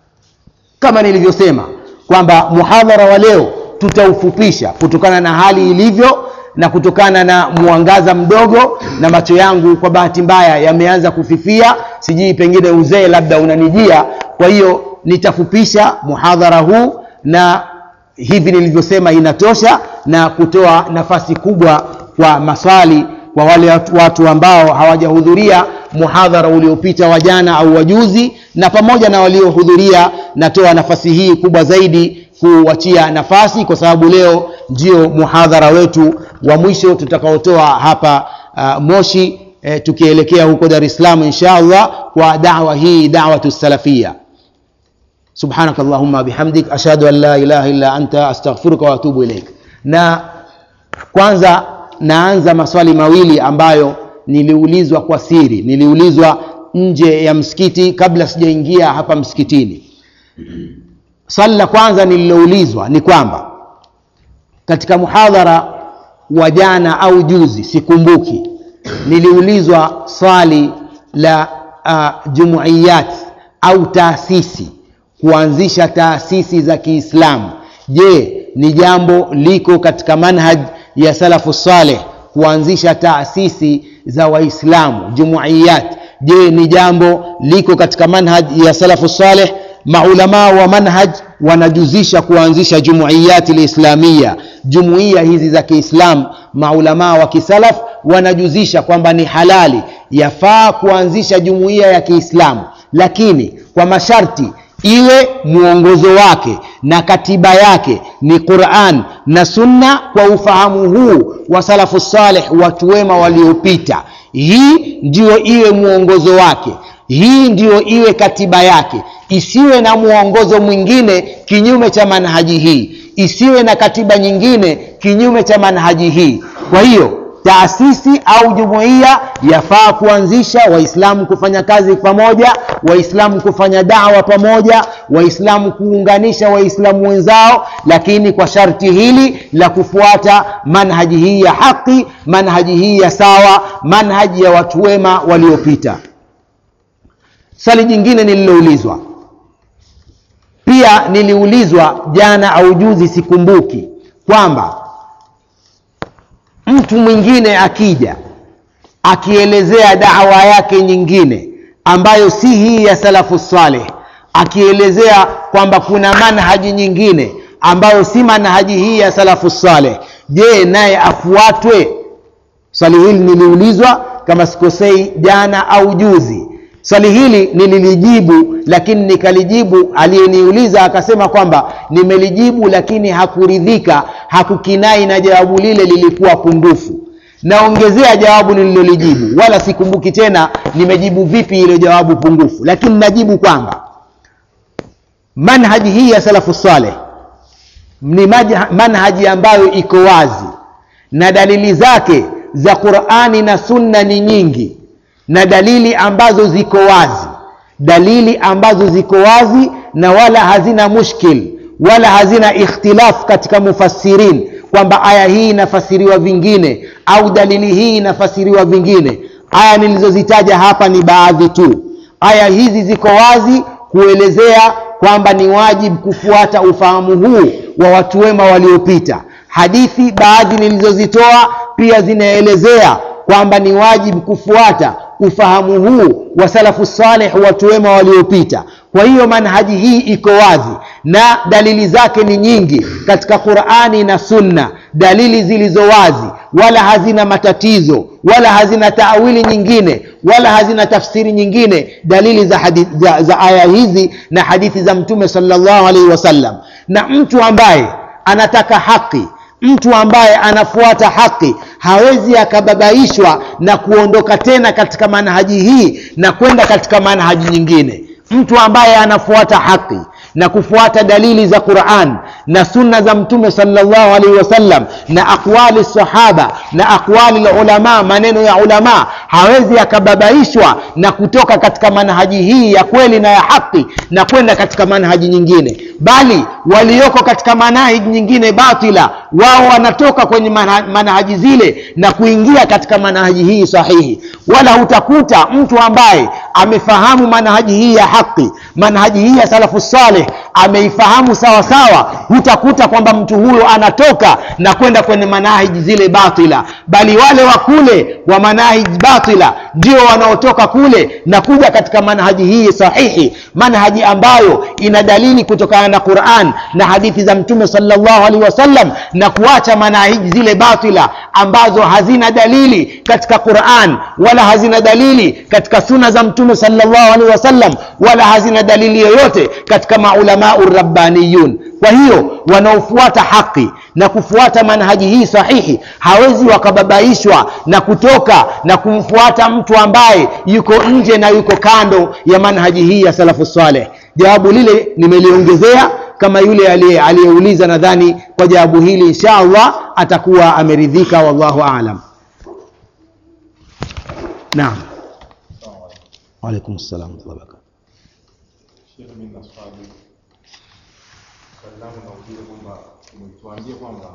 kama nilivyosema kwamba muhadhara wa leo tutaufupisha kutokana na hali ilivyo na kutokana na mwangaza mdogo na macho yangu kwa bahati mbaya yameanza kufifia sijui pengine uzee labda unanijia kwa hiyo nitafupisha muhadhara huu na hivi nilivyosema inatosha na kutoa nafasi kubwa kwa maswali kwa wale watu ambao hawajahudhuria muhadhara uliopita wa jana au wajuzi na pamoja na waliohudhuria natoa nafasi hii kubwa zaidi kuwachia nafasi kwa sababu leo ndio muhadhara wetu wa mwisho tutakaotoa hapa uh, moshi eh, tukielekea huko dar es salaam insha allah kwa dawa hii dawatu salafia subhanaka allahumma bihamdik ashhadu an la ilaha illa anta astaghfiruka wa atubu ilaik na kwanza naanza maswali mawili ambayo niliulizwa kwa siri niliulizwa nje ya msikiti kabla sijaingia hapa msikitini swali la kwanza nililoulizwa ni kwamba katika muhadhara wa jana au juzi sikumbuki niliulizwa swali la uh, jumuiyat au taasisi kuanzisha taasisi za kiislamu je ni jambo liko katika manhaj ya salafu saleh kuanzisha taasisi za waislamu jumuiyat je ni jambo liko katika manhaj ya salafu saleh maulamaa wa manhaj wanajuzisha kuanzisha jumuiyati lislamia jumuiya hizi za kiislam maulamaa wa kisalaf wanajuzisha kwamba ni halali yafaa kuanzisha jumuiya ya kiislamu lakini kwa masharti iwe mwongozo wake na katiba yake ni quran na sunna kwa ufahamu huu wa salafu saleh watu wema waliopita hii ndiyo iwe mwongozo wake hii ndiyo iwe katiba yake isiwe na mwongozo mwingine kinyume cha manhaji hii isiwe na katiba nyingine kinyume cha manhaji hii kwa hiyo taasisi au jumuiya yafaa kuanzisha waislamu kufanya kazi pamoja waislamu kufanya dawa pamoja waislamu kuunganisha waislamu wenzao lakini kwa sharti hili la kufuata manhaji hii ya haki manhaji hii ya sawa manhaji ya watu wema waliopita swali jingine nililoulizwa pia niliulizwa jana au juzi sikumbuki kwamba mtu mwingine akija akielezea dawa yake nyingine ambayo si hii ya salafu saleh akielezea kwamba kuna manhaji nyingine ambayo si manhaji hii ya salafu saleh je naye afuatwe swali hili niliulizwa kama sikosei jana au juzi swali hili nililijibu lakini nikalijibu aliyeniuliza akasema kwamba nimelijibu lakini hakuridhika hakukinai na jawabu lile lilikuwa pungufu naongezea jawabu nililolijibu wala sikumbuki tena nimejibu vipi ile jawabu pungufu lakini najibu kwamba manhaji hii ya salafu saleh ni manhaji ambayo iko wazi na dalili zake za qurani na sunna ni nyingi na dalili ambazo ziko wazi dalili ambazo ziko wazi na wala hazina mushkil wala hazina ikhtilaf katika mufassirin kwamba aya hii inafasiriwa vingine au dalili hii inafasiriwa vingine aya nilizozitaja hapa ni baadhi tu aya hizi ziko wazi kuelezea kwamba ni wajibu kufuata ufahamu huu wa watu wema waliopita hadithi baadhi nilizozitoa pia zinaelezea kwamba ni wajibu kufuata ufahamu huu wa salafu salih watu wema waliopita kwa hiyo manhaji hii iko wazi na dalili zake ni nyingi katika qurani na sunna dalili zilizo wazi wala hazina matatizo wala hazina taawili nyingine wala hazina tafsiri nyingine dalili za, hadith, za, za aya hizi na hadithi za mtume salllahu alaihi wasallam na mtu ambaye anataka haki mtu ambaye anafuata haki hawezi akababaishwa na kuondoka tena katika manhaji hii na kwenda katika manhaji nyingine mtu ambaye anafuata haki na kufuata dalili za quran na sunna za mtume salllahu alaihi wasallam na aqwali sahaba na aqwali lulama maneno ya ulama hawezi akababaishwa na kutoka katika manhaji hii ya kweli na ya haki na kwenda katika manhaji nyingine bali walioko katika manhaji nyingine batila wao wanatoka kwenye manhaji zile na kuingia katika manhaji hii sahihi wala hutakuta mtu ambaye amefahamu manhaji hii ya haki manhaji hii ya salafu saleh ameifahamu sawa sawa hutakuta kwamba mtu huyo anatoka na kwenda kwenye manahiji zile batila bali wale wa kule wa manahiji batila ndio wanaotoka kule na kuja katika manhaji hii sahihi manhaji ambayo ina dalili kutokana na quran na hadithi za mtume salllahu alaihi wasallam na kuacha manahiji zile batila ambazo hazina dalili katika quran wala hazina dalili katika suna za mtume salllahu alaihi wasallam wala hazina dalili yoyote katika maulamau rabbaniyun kwa hiyo wanaofuata haki na kufuata manhaji hii sahihi hawezi wakababaishwa na kutoka na kumfuata mtu ambaye yuko nje na yuko kando ya manhaji hii ya salafu saleh jawabu lile nimeliongezea kama yule aliyeuliza nadhani kwa jawabu hili insha allah atakuwa ameridhika wallahu alam naam waalaikum salam warahmatullahi wabarakatuh Sheikh, mimi na swali. Swali langu nauliza kwamba umetuambia kwamba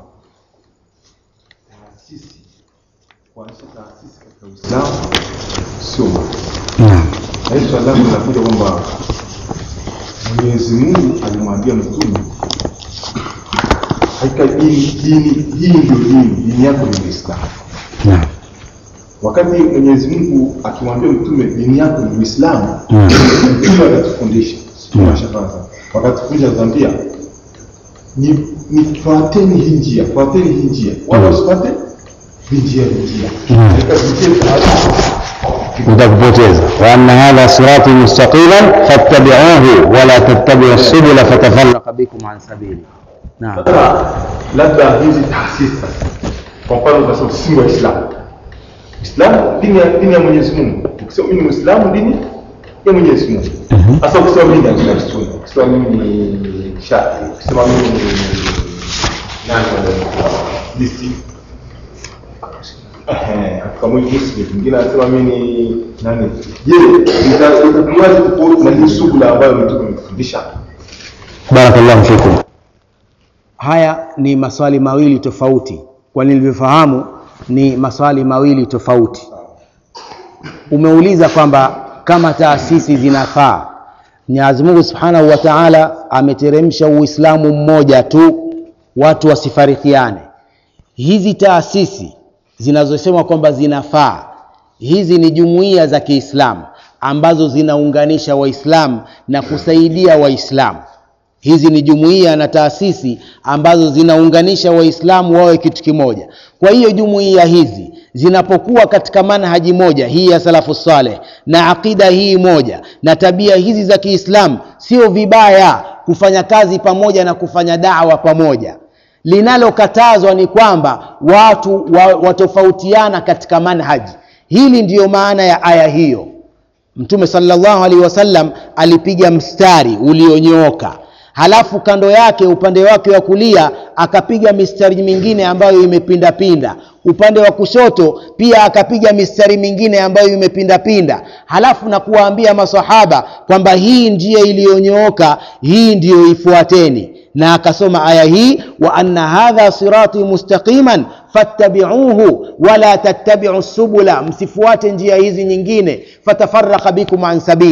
taasisi kuanzisha taasisi katika Uislamu sio mambo. naam Na hili swali langu linakuja kwamba Mwenyezi Mungu alimwambia mtume hakika dini dini hii ndio dini, dini yako ni Uislamu. naam Wakati Mwenyezi Mungu akimwambia mtume dini yako ni Uislamu, Mm. mtume akatufundisha Mm. Shafaa wakatufundisha akatuambia ni nifuateni hii njia, fuateni hii njia, wala Mm. usifuate vinjia vinjia. Mm. Katika vinjia utakupoteza wa anna hadha sirati mustaqiman fattabi'uhu wala tattabi'u subula fatafarraqa bikum an sabili naam sasa, labda hizi taasisi sasa, kwa mfano unasema sisi ni Waislamu, Uislamu dini ya dini ya Mwenyezi Mungu. Ukisema mimi ni Muislamu, dini ya Mwenyezi Mungu. Mhm. Sasa ukisema mimi ni Ahlul Sunna, ukisema mimi ni Shafi, ukisema mimi ni nani wale listi Ehe, katika mwili Muslim, mwingine anasema mimi ni nani? Je, ita- itakuwaje tofauti na hii shughuli ambayo mtume ametufundisha? barakallahu fikum haya ni maswali mawili tofauti kwa nilivyofahamu ni maswali mawili tofauti umeuliza kwamba kama taasisi zinafaa mwenyezi mungu subhanahu wa taala ameteremsha uislamu mmoja tu watu wasifarikiane hizi taasisi zinazosema kwamba zinafaa hizi ni jumuiya za kiislamu ambazo zinaunganisha waislamu na kusaidia waislamu hizi ni jumuiya na taasisi ambazo zinaunganisha waislamu wawe kitu kimoja kwa hiyo jumuiya hizi zinapokuwa katika manhaji moja hii ya salafu saleh na aqida hii moja na tabia hizi za kiislamu sio vibaya kufanya kazi pamoja na kufanya dawa pamoja linalokatazwa ni kwamba watu wa, watofautiana katika manhaji hili ndiyo maana ya aya hiyo mtume salllahu alaihi wasallam alipiga mstari ulionyooka halafu kando yake upande wake wa kulia akapiga mistari mingine ambayo imepindapinda upande wa kushoto pia akapiga mistari mingine ambayo imepindapinda halafu na kuwaambia masahaba kwamba hii njia iliyonyooka hii ndiyo ifuateni na akasoma aya hii wa anna hadha sirati mustaqiman fattabiuhu wala tattabiu subula msifuate njia hizi nyingine fatafaraka bikum an sabili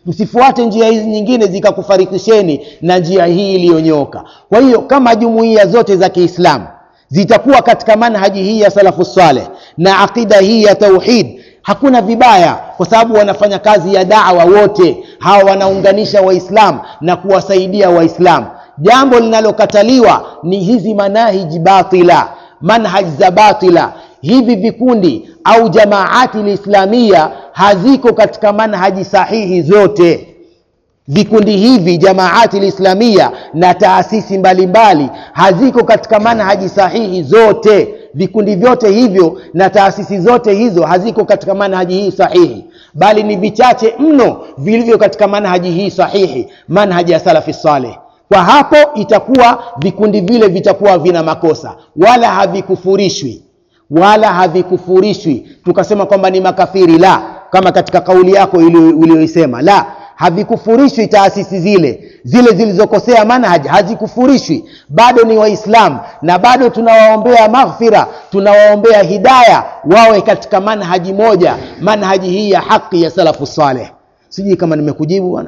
msifuate njia hizi nyingine zikakufarikisheni na njia hii iliyonyoka kwa hiyo kama jumuiya zote za kiislamu zitakuwa katika manhaji hii ya salafu saleh na aqida hii ya tauhid hakuna vibaya kwa sababu wanafanya kazi ya dawa wote hawa wanaunganisha waislamu na kuwasaidia waislamu jambo linalokataliwa ni hizi manahiji batila manhaj za batila hivi vikundi au jamaati lislamia haziko katika manhaji sahihi zote vikundi hivi jamaati lislamia na taasisi mbalimbali haziko katika manhaji sahihi zote vikundi vyote hivyo na taasisi zote hizo haziko katika manhaji hii sahihi bali ni vichache mno vilivyo katika manhaji hii sahihi manhaji ya salafi saleh kwa hapo itakuwa vikundi vile vitakuwa vina makosa wala havikufurishwi wala havikufurishwi tukasema kwamba ni makafiri la kama katika kauli yako uliyoisema la havikufurishwi taasisi zile zile zilizokosea manhaj hazikufurishwi bado ni waislamu na bado tunawaombea maghfira tunawaombea hidaya wawe katika manhaji moja manhaji hii ya haki ya salafu saleh sijui kama nimekujibu bwana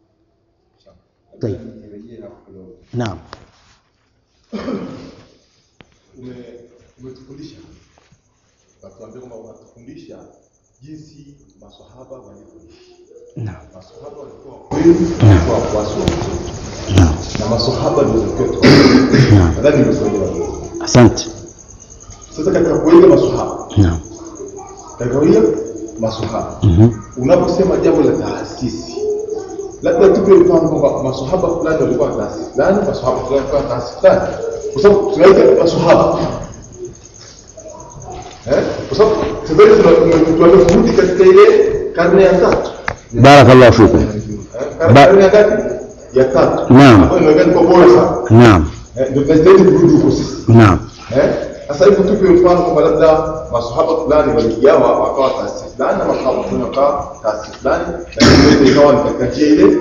naam umetufundisha watuambia kwamba unatufundisha jinsi maswahaba walivyoishi naam maswahaba walikuwa kweli walikuwa wafuasi wa mtume naam na maswahaba ndio walikuwa tu naam nadhani nimesaidia watu asante sasa katika kuiga maswahaba naam katika kuiga maswahaba Mhm. unaposema jambo la taasisi labda tupe mfano kwamba maswahaba fulani walikuwa na taasisi fulani maswahaba fulani walikuwa na taasisi fulani kwa sababu tunaita maswahaba eh kwa sababu sasa hivi tunaanza kurudi katika ile karne ya tatu barakallahu fikum Eh, Ba- karne ya ngapi ya tatu Naam. ambayo inaonekana kwa bora sana naam Eh, ndio tunastahili kurudi huko sisi naam Eh? Sasa hivi tupe mfano kwamba labda masahaba fulani waligawa wakawa taasisi fulani na masahaba fulani wakawa taasisi fulani, lakini yote ikawa ni katika njia ile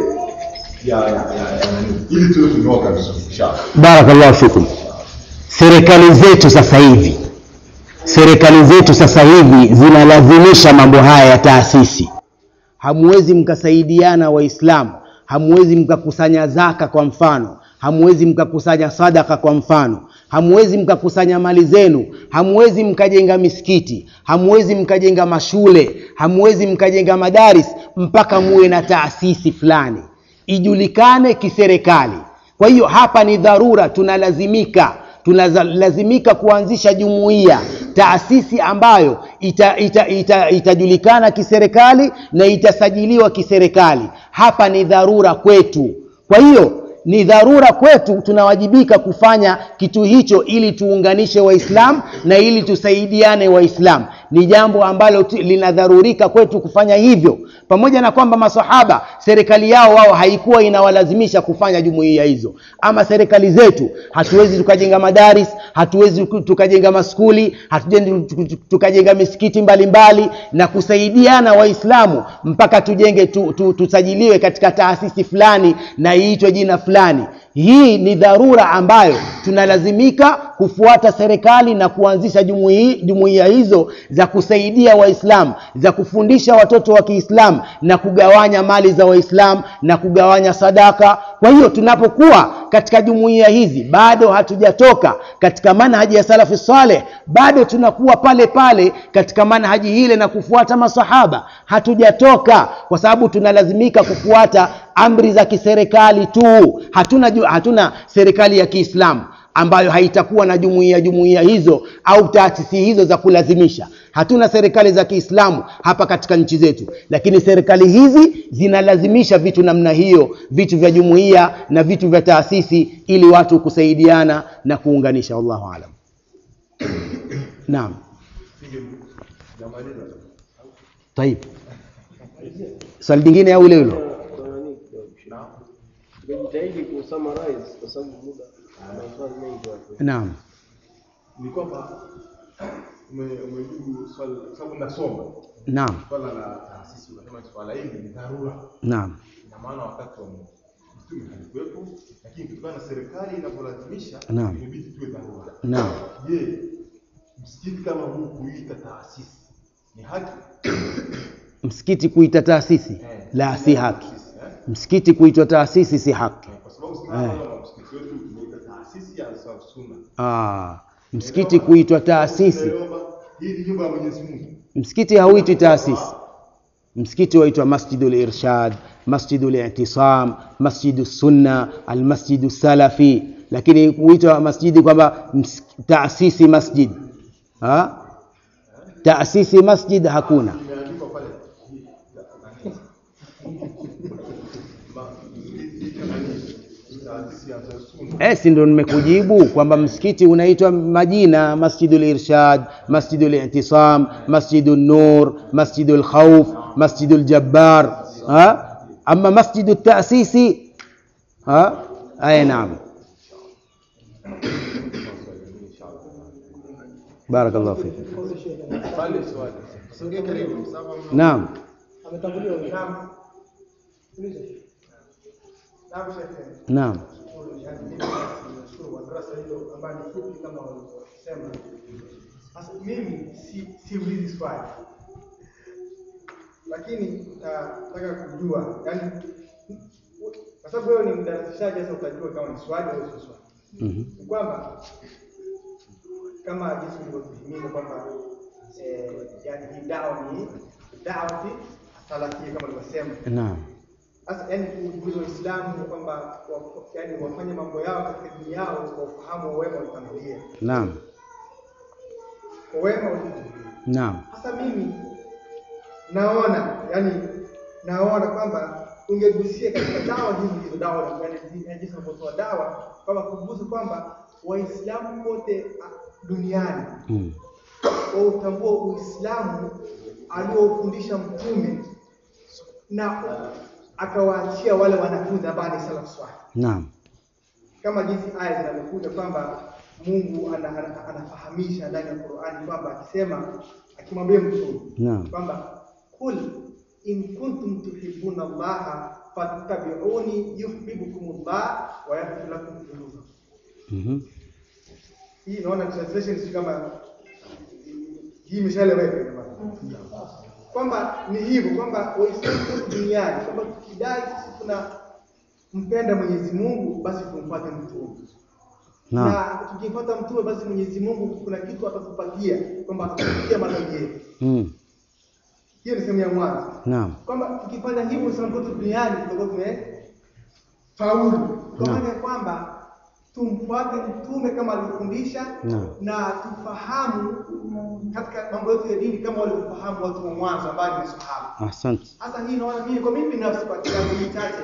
ya ya ya ya nani, ili tuwe tumeoka vizuri inshallah. barakallahu fikum serikali zetu sasa hivi serikali zetu sasa hivi zinalazimisha mambo haya ya taasisi hamwezi mkasaidiana waislamu hamwezi mkakusanya zaka kwa mfano hamwezi mkakusanya sadaka kwa mfano hamwezi mkakusanya mali zenu hamwezi mkajenga misikiti hamwezi mkajenga mashule hamwezi mkajenga madaris mpaka muwe na taasisi fulani ijulikane kiserikali kwa hiyo hapa ni dharura tunalazimika tunalazimika kuanzisha jumuiya taasisi ambayo itajulikana ita, ita, itajulikana kiserikali na itasajiliwa kiserikali hapa ni dharura kwetu kwa hiyo ni dharura kwetu tunawajibika kufanya kitu hicho ili tuunganishe waislamu na ili tusaidiane waislamu ni jambo ambalo tu- linadharurika kwetu kufanya hivyo pamoja na kwamba masahaba serikali yao wao haikuwa inawalazimisha kufanya jumuiya hizo ama serikali zetu hatuwezi tukajenga madaris hatuwezi tuku- tukajenga maskuli hatuwezi tukajenga misikiti mbalimbali mbali, na kusaidiana waislamu mpaka tujenge tu, tu, tusajiliwe katika taasisi fulani na iitwe jina fulani hii ni dharura ambayo tunalazimika kufuata serikali na kuanzisha jumuiya jumuiya hizo za kusaidia waislamu za kufundisha watoto wa kiislamu na kugawanya mali za waislamu na kugawanya sadaka kwa hiyo tunapokuwa katika jumuiya hizi bado hatujatoka katika manhaji ya salafi saleh bado tunakuwa pale pale katika manhaji hile na kufuata masahaba hatujatoka kwa sababu tunalazimika kufuata amri za kiserikali tu hatuna, ju- hatuna serikali ya kiislamu ambayo haitakuwa na jumuiya jumuiya hizo au taasisi hizo za kulazimisha hatuna serikali za kiislamu hapa katika nchi zetu lakini serikali hizi zinalazimisha vitu namna hiyo vitu vya jumuiya na vitu vya taasisi ili watu kusaidiana na kuunganisha wallahu alam naam taib swali lingine au ile hilo Tukajitahidi kusummarize kwa sababu muda na maswali mengi hapo. naam Ni kwamba ume- umejibu swali kwa sababu nasoma naam swala la taasisi, unasema swala hili ni dharura, naam ina maana wakati wa mtume halikuwepo, lakini kutokana na serikali inavyolazimisha Naam. imebidi tuwe dharura. naam Je, msikiti kama huu kuita taasisi ni haki? msikiti kuita taasisi Eh. la si haki msikiti kuitwa taasisi si haki kwa sababu sisi kama msikiti wetu tumeita taasisi ya Ansar Sunna. ah, msikiti kuitwa taasisi Tunaomba hii ni nyumba ya Mwenyezi Mungu. msikiti hauitwi taasisi msikiti waitwa masjidul irshad masjidul i'tisam masjidu sunna almasjidu salafi lakini huitwa masjidi kwamba ms- taasisi masjid ha? taasisi masjid hakuna Imeandikwa pale. Ma- hii nani? Taasisi ya Ansar Sunna. Eh, si ndo nimekujibu kwamba msikiti unaitwa majina masjidul irshad masjidul i'tisam masjidun nur masjidul khawf masjidul jabbar ha ama masjidu taasisi ha ay naam barakallahu fik Pale swali. Sogea karibu. naam ametanguliwa naam uliza naam shekhe naam nashukuru kwa darasa hilo ambayo ni fupi kama walivyosema sasa mimi si siulizi swali lakini nataka kujua yani kwa sababu wewe ni mdarasishaji sasa utajua kama ni swali au sio swali Mhm. ni kwamba kama jinsi ulivyotuhimiza kwamba eh, yani hii dawa ni dawati salafia kama ulivyosema naam sasa yani kuhimiza Waislamu kwamba wa- yani wafanye mambo yao katika dini yao kwa ufahamu wa wema waliotangulia, naam kwa wema waliotangulia. naam Sasa mimi naona yani naona kwamba ungegusia katika dawa hizi hizo dawa yani yani jinsi unavyotoa dawa kwamba kugusa kwamba Waislamu wote ah, duniani mm. wautambua Uislamu aliofundisha Mtume na akawaachia wale wanafunzi ambao ni salaf swalih, naam kama jinsi aya zinavyokuja kwamba Mungu ana, ana, anafahamisha ndani ya Qur'ani kwamba akisema akimwambia Mtume naam kwamba kul in kuntum tuhibbuna Allaha fattabi'uni yuhibbukumullah wa yaghfir lakum dhunubakum. mhm Hii naona translation si kama hii imeshaeleweka jamani. Kwamba ni hivyo kwamba Waislamu wote duniani kwamba tukidai sisi tuna mpenda Mwenyezi Mungu basi tumfuate mtume. naam Na tukimfuata mtume basi Mwenyezi Mungu kuna kitu atatupatia kwamba atatupatia madhambi yetu. mm. Hiyo ni sehemu ya mwanzo. naam Kwamba tukifanya hivyo Waislamu wote duniani tutakuwa tumefaulu. Kwa Naam. maana ya kwamba tumfuate mtume kama alivyofundisha Naam. na tufahamu katika mambo yetu ya dini kama walivyofahamu watu wa mwanzo ambao ni masahaba. asante Sasa hii naona mimi kwa mimi binafsi kwa kiasi hii chache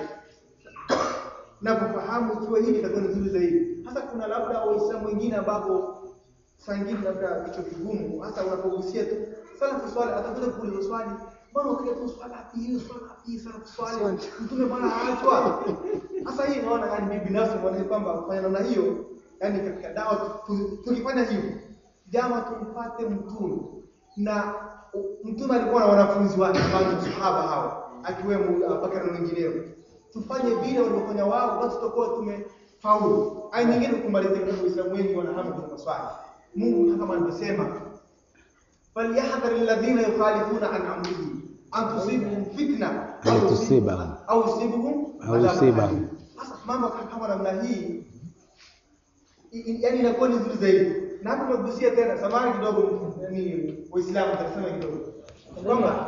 navyofahamu ikiwa hivi itakuwa ni nzuri zaidi. Hasa kuna labda waislamu wengine ambapo saa ingine labda vichwa vigumu, hasa unapogusia tu sala kuswali, atakuja kuuliza swali, mbona ukija tu swala hapi hiyo swala hapi hii sala kuswali, mtume bwana aachwa. Sasa hii naona yani mimi binafsi naona kwamba kufanya namna hiyo, yani katika dawa tu- tu- tukifanya hivyo, jama tumfuate mtume na u- mtume alikuwa na wanafunzi wake ambao ni sahaba hao akiwemo Abubakar na wengineo. Tufanye vile walivyofanya wao, basi tutakuwa tumefaulu. Aya nyingine kumalizia, kwa sababu Waislamu wengi wanahamu kwa maswali. Mungu kama alivyosema, falyahdhar alladhina yukhalifuna an amrihi an tusibhum fitna Au au tusibahum. au yusibuhum Au adhabun yusibahum. alim. Sasa mambo kama namna hii i- i- yaani inakuwa ni nzuri zaidi. Na hapo tumegusia tena, samahani kidogo, yani Waislamu tutasema kidogo kwamba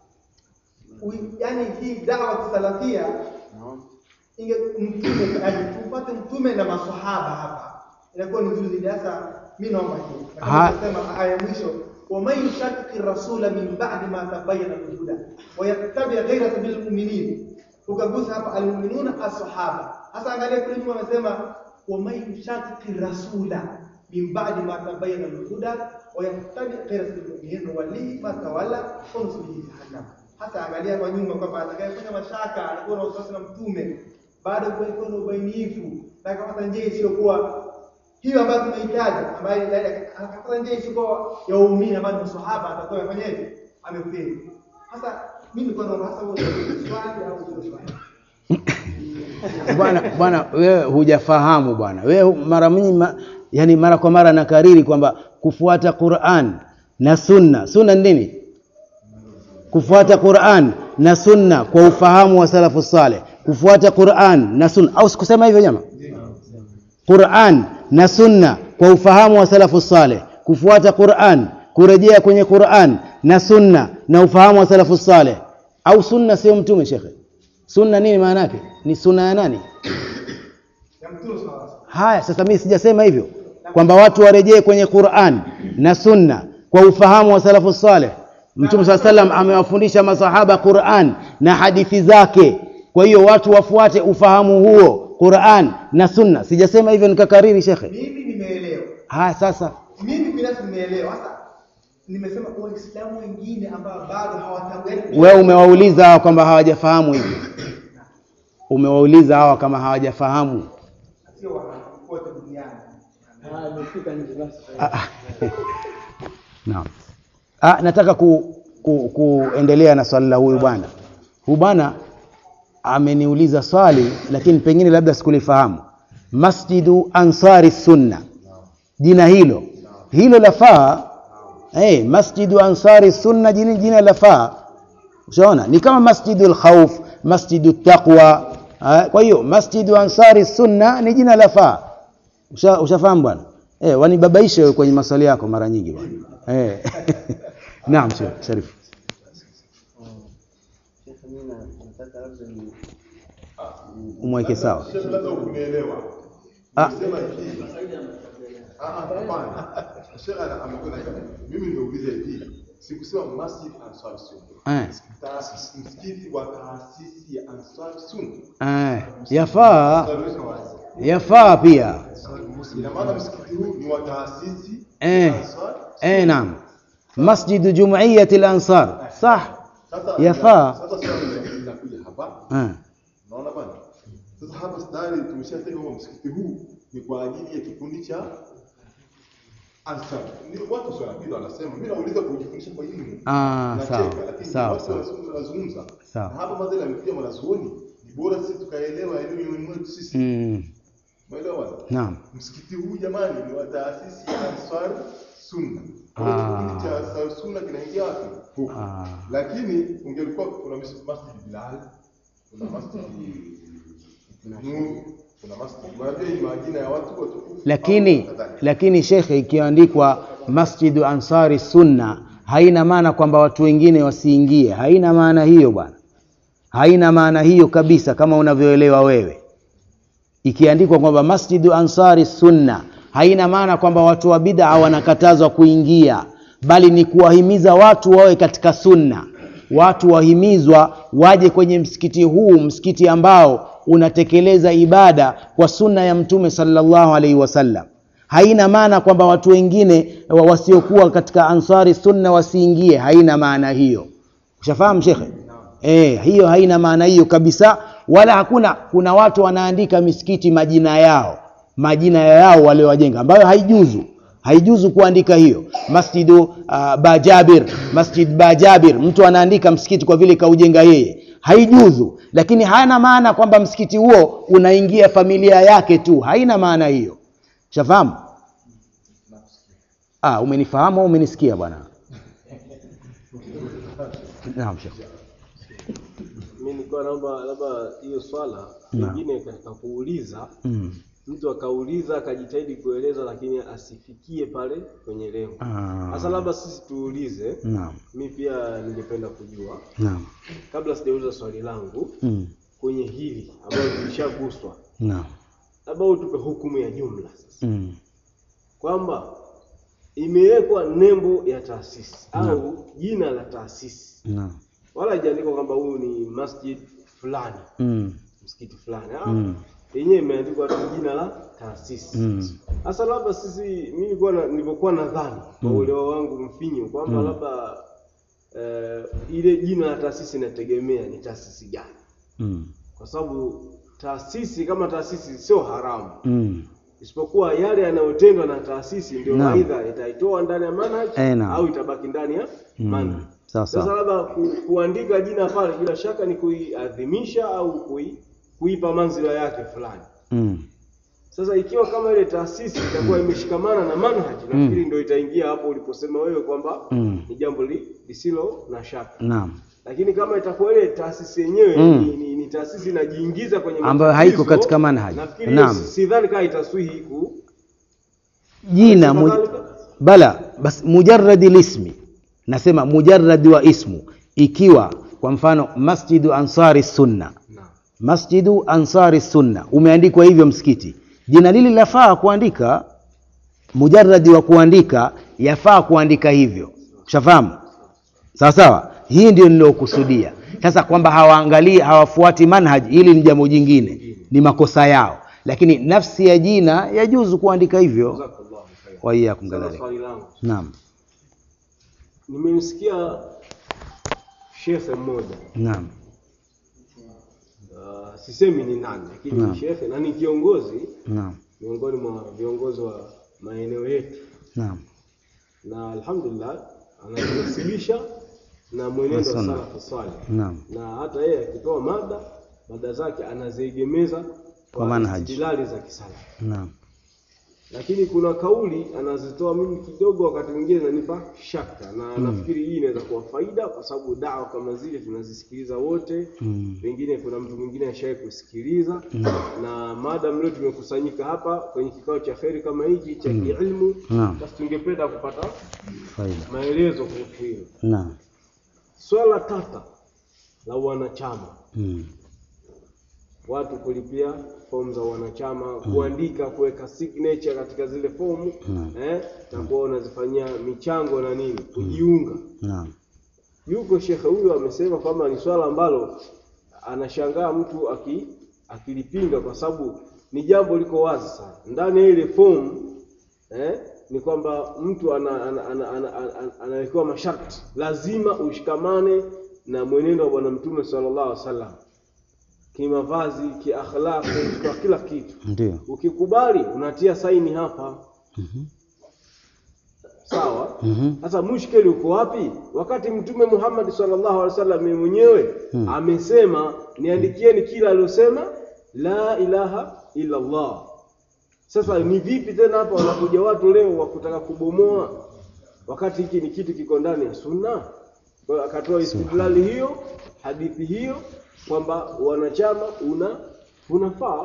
ui- yaani hii dawa kisalafia inge mtume yaani tupate mtume na maswahaba hapa, inakuwa ni nzuri zaidi. Sasa mimi naomba hiyo, Na kama Ha- nilivyosema aya ya mwisho ومن يشاقق الرسول من بعد ما تبين الهدى ويتبع غير سبيل المؤمنين ukagusa hapa almuminuna asahaba sasa angalia kule nyuma amesema waman yushaqiqi rasula min ba'di ma tabayyana al-huda wa yattabi ghayra sabili al-mu'minin nuwallihi ma tawalla wa nuslihi jahannam hasa angalia kwa nyuma kwamba atakayefanya mashaka alikuwa na wasiwasi na mtume baada ya kuwa na ubainifu na akapata njia isiyokuwa hiyo ambayo tunahitaji ambayo akapata njia isiyokuwa ya uumini ambayo ni maswahaba atakuwa afanyaje amefeli sasa mimi nilikuwa naomba hasa wewe swali au sio swali bwana bwana wewe hujafahamu bwana wewe mara mingi ma, yani mara kwa mara nakariri kwamba kufuata Qur'an na sunna sunna ni nini kufuata Qur'an na sunna kwa ufahamu wa salafu saleh kufuata Qur'an na sunna au sikusema hivyo jamaa Qur'an na sunna kwa ufahamu wa salafu saleh kufuata Qur'an kurejea kwenye Qur'an na sunna na ufahamu wa salafu saleh au sunna sio mtume shekhe sunna nini maana yake ni sunna ya nani ya mtume sawa haya sasa mimi sijasema hivyo kwamba watu warejee kwenye Qur'an na sunna kwa ufahamu wa salafu saleh mtume saa salam amewafundisha masahaba Qur'an na hadithi zake kwa hiyo watu wafuate ufahamu huo Qur'an na sunna sijasema hivyo nikakariri shekhe mimi nimeelewa haya sasa mimi binafsi nimeelewa sasa nimesema waislamu wengine ambao bado hawataweza wewe umewauliza hawa kwamba hawajafahamu hivyo umewauliza hawa kama hawajafahamu sio wanakote duniani Ah, ah. Naam. Ah, nataka ku, ku, kuendelea na swali la huyu bwana. Huyu bwana ameniuliza swali lakini pengine labda sikulifahamu. Masjidu Ansari Sunna. Jina hilo. Hilo lafaa. Eh, Masjidu Ansari Sunna jina jina lafaa. Ushaona? Ni kama Masjidul Khawf, Masjidu Taqwa. Ah, Kwa hiyo Masjidu Ansari Sunna ni jina lafaa. Usha, ushafahamu bwana? Eh, wanibabaisha wewe kwenye maswali yako mara nyingi bwana. Eh. Naam, Sheikh Sharif. Shekhe, mimi na- nataka labda ni Umweke sawa. Sheikh, labda ukunielewa. Ah. Nimesema hivi. Ah, ah, hapana. Sheikh ana- amekwenda hivi. Mimi nimeuliza hivi. Sikusema Masjid Ansar Sunna. Eh. Taasisi msikiti wa taasisi ya Ansar Sunna. Eh, yafaa Taarifa wazi. yafaa pia. Ina maana msikiti huu ni wa taasisi Eh. ya Ansar Eh, naam. Masjidu Jumuiyyati al-Ansar. Sah. Sasa Yafaa. Sasa swali linakuja hapa. Eh. Unaona bwana? Sasa hapa tayari tumeshasema kwamba msikiti huu ni kwa ajili ya kikundi cha Ansar. Ni watu sio wanapita wanasema, mimi nauliza kujifundisha kwa elimu. Ah, Nacheka, sawa. lakini Sawa, watu sawa. wanazungumza wanazungumza. Sawa. Na hapa madhara yamekuja mwanazuoni. Ni bora sisi tukaelewa elimu ni mwetu sisi. Mm. Umeelewa bwana? Naam. Msikiti huu jamani ni wa taasisi ya Ansar Sunna. Kwa Ah. hiyo kikundi cha Ansar Sunna kinaingia wapi? Huko. Ah. Lakini ungelikuwa kuna mis- Masjid Bilal, kuna Masjid Nur, kuna Masjid. Unajua hii majina ya watu watukufu. Lakini au kadhalika. lakini shekhe, ikiandikwa Masjidu Ansari Sunna haina maana kwamba watu wengine wasiingie. Haina maana hiyo bwana, haina maana hiyo kabisa, kama unavyoelewa wewe. Ikiandikwa kwamba Masjidu Ansari Sunna haina maana kwamba watu wa bid'a wanakatazwa kuingia, bali ni kuwahimiza watu wawe katika sunna. Watu wahimizwa waje kwenye msikiti huu, msikiti ambao unatekeleza ibada kwa sunna ya Mtume sallallahu alaihi wasallam. Haina maana kwamba watu wengine wa- wasiokuwa katika Ansari Sunna wasiingie, haina maana hiyo. Ushafahamu shekhe? Eh, hiyo haina maana hiyo kabisa, wala hakuna. Kuna watu wanaandika misikiti majina yao, majina yao waliowajenga, ambayo haijuzu, haijuzu kuandika hiyo. Masjidu uh, Bajabir, Masjid Bajabir, mtu anaandika msikiti kwa vile kaujenga yeye, haijuzu. Lakini hana maana kwamba msikiti huo unaingia familia yake tu, haina maana hiyo. Shafahamu? Ah, umenifahamu au umenisikia bwana? Naam, shekhe. mimi nilikuwa naomba labda hiyo swala Naam. pengine katika kuuliza Mm. mtu akauliza akajitahidi kueleza lakini asifikie pale kwenye lengo. Ah. Sasa labda sisi tuulize, Naam. mi pia ningependa kujua Naam. kabla sijauliza swali langu Mm. kwenye hili ambalo tulishaguswa, Naam. labda utupe hukumu ya jumla sasa Mm. kwamba imewekwa nembo ya taasisi au jina la taasisi, Naam. wala haijaandikwa kwamba huyu ni masjid fulani, Mm. msikiti fulani, ah, Mm. yenyewe imeandikwa tu jina la taasisi. Mm. Sasa labda sisi, mimi nilikuwa na, nilivyokuwa nadhani kwa Mm. uelewa wangu mfinyu kwamba Mm. labda eh, ile jina la taasisi inategemea ni taasisi gani, Mm. kwa sababu taasisi kama taasisi sio haramu, Mm. isipokuwa yale yanayotendwa na taasisi ndio Naam. aidha itaitoa ndani ya manhaj Eh, naam. au itabaki ndani ya Mm. manhaj. Sawa Sasa sawa. labda ku, kuandika jina pale bila shaka ni kuiadhimisha au kui, kuipa manzila yake fulani. Mm. Sasa ikiwa kama ile taasisi itakuwa imeshikamana na manhaj, nafikiri ndio itaingia hapo uliposema wewe kwamba Mm. ni jambo li, lisilo na shaka. Naam. Lakini kama itakuwa ile taasisi yenyewe Mm. ni, ni, ni taasisi inajiingiza kwenye Ambayo haiko matatizo, katika manhaj. nafikiri Naam. si- sidhani kama itaswihi ku jina mu, Kadhalika. bala bas mujarradi lismi nasema mujarradi wa ismu ikiwa kwa mfano masjidu ansari sunna Naam. masjidu ansari sunna umeandikwa hivyo msikiti jina lili lafaa kuandika mujarradi wa kuandika yafaa kuandika hivyo ushafahamu sawa sawa hii ndio nilokusudia sasa kwamba hawaangalii hawafuati manhaj hili ni jambo jingine ni makosa yao lakini nafsi ya jina yajuzu kuandika hivyo Jazakallahu khairan. waiyakum Sasa kadhalika swali langu naam nimemsikia shekhe mmoja naam uh, sisemi ni nani lakini Naam. ni shekhe na ni kiongozi naam miongoni mwa viongozi wa maeneo yetu naam na alhamdulillah anajinasibisha na mwenendo wa Sunna. salafu salih naam na hata yeye akitoa mada mada zake anaziegemeza Kwa manhaj. istidlali za kisalafu naam lakini kuna kauli anazitoa mimi kidogo wakati mwingine inanipa shaka na nafikiri hii inaweza kuwa faida kwa sababu dawa kama zile tunazisikiliza wote Mm. pengine kuna mtu mwingine ashawahi kusikiliza na maadamu leo tumekusanyika hapa kwenye kikao cha kheri kama hiki cha kiilmu Naam. basi tungependa kupata faida maelezo kuhusu hilo naam swala tata la wanachama mm. watu kulipia fomu za wanachama kuandika kuweka signature katika zile fomu Mm. eh, na kuwa unazifanyia michango na nini kujiunga naam yuko shekhe huyo amesema kwamba ni swala ambalo anashangaa mtu aki, akilipinga kwa sababu ni jambo liko wazi sana ndani ya ile fomu eh, ni kwamba mtu ana, ana, ana, ana, ana, ana, anawekewa masharti lazima ushikamane na mwenendo wa bwana mtume sallallahu alaihi wasallam kimavazi kiakhlaqi kwa kila kitu ndio ukikubali unatia saini hapa Mhm. sawa Mhm. sasa mushkeli uko wapi wakati mtume Muhammad sallallahu alaihi wasallam yeye mwenyewe amesema niandikieni kila aliyosema la ilaha illa Allah sasa ni vipi tena hapa wanakuja watu leo wa kutaka kubomoa wakati hiki ni kitu kiko ndani ya sunna kwa hiyo akatoa istidlali hiyo hadithi hiyo kwamba wanachama una unafaa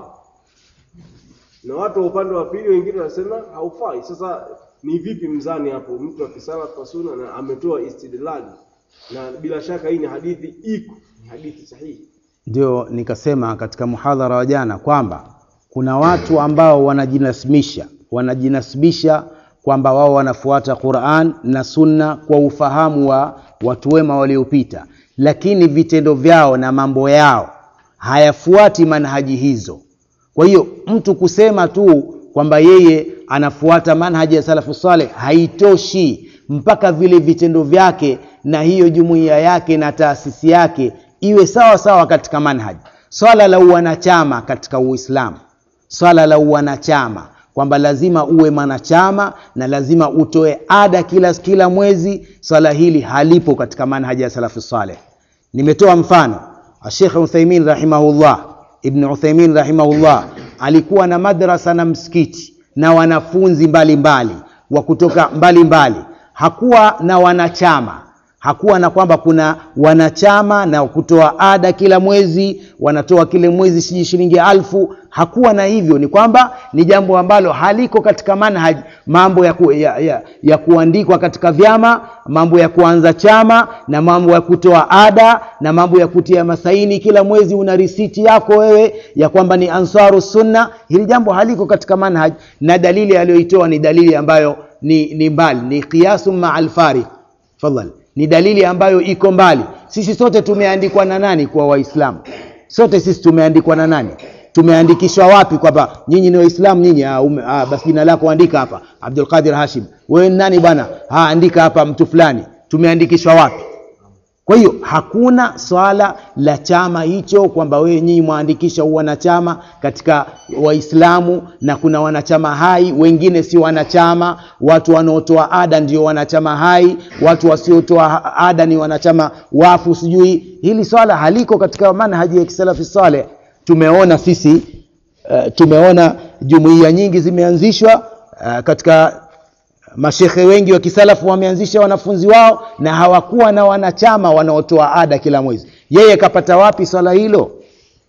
na watu wa upande wa pili wengine wanasema haufai. Sasa ni vipi mzani hapo, mtu akisala kwa sunna na ametoa istidlali, na bila shaka hii ni hadithi iko, ni hadithi sahihi. ndio nikasema katika muhadhara wa jana kwamba kuna watu ambao wanajinasibisha wanajinasibisha kwamba wao wanafuata Qur'an na Sunna kwa ufahamu wa watu wema waliopita, lakini vitendo vyao na mambo yao hayafuati manhaji hizo. Kwa hiyo mtu kusema tu kwamba yeye anafuata manhaji ya salafu saleh haitoshi, mpaka vile vitendo vyake na hiyo jumuiya yake na taasisi yake iwe sawa sawa katika manhaji. Swala la uwanachama katika Uislamu, swala la uwanachama kwamba lazima uwe mwanachama na lazima utoe ada kila kila mwezi, swala hili halipo katika manhaji ya salafu saleh. Nimetoa mfano Sheikh Uthaimin rahimahullah, Ibn Uthaimin rahimahullah alikuwa na madrasa na msikiti na wanafunzi mbalimbali wa kutoka mbalimbali, hakuwa na wanachama hakuwa na kwamba kuna wanachama na kutoa ada kila mwezi wanatoa kile mwezi sijui shilingi alfu hakuwa na hivyo ni kwamba ni jambo ambalo haliko katika manhaj mambo ya, ku, ya, ya, ya kuandikwa katika vyama mambo ya kuanza chama na mambo ya kutoa ada na mambo ya kutia masaini kila mwezi una risiti yako wewe ya kwamba ni ansaru sunna hili jambo haliko katika manhaj na dalili aliyoitoa ni dalili ambayo ni, ni mbali ni qiyasu maa alfariq fadhali ni dalili ambayo iko mbali sisi sote tumeandikwa na nani kwa waislamu sote sisi tumeandikwa na nani tumeandikishwa wapi kwamba nyinyi ni waislamu nyinyi ah, ume- ah, basi jina lako andika hapa abdul qadir hashim wewe ni nani bwana ah, andika hapa mtu fulani tumeandikishwa wapi kwa hiyo hakuna swala la chama hicho kwamba wewe nyinyi mwaandikisha wanachama katika Waislamu na kuna wanachama hai, wengine si wanachama. Watu wanaotoa ada ndio wanachama hai, watu wasiotoa ada ni wanachama wafu. Sijui hili swala haliko katika manhaji ya kisalafi saleh. Tumeona sisi uh, tumeona jumuiya nyingi zimeanzishwa uh, katika mashekhe wengi wa kisalafu wameanzisha wanafunzi wao na hawakuwa na wanachama wanaotoa ada kila mwezi. Yeye kapata wapi swala hilo?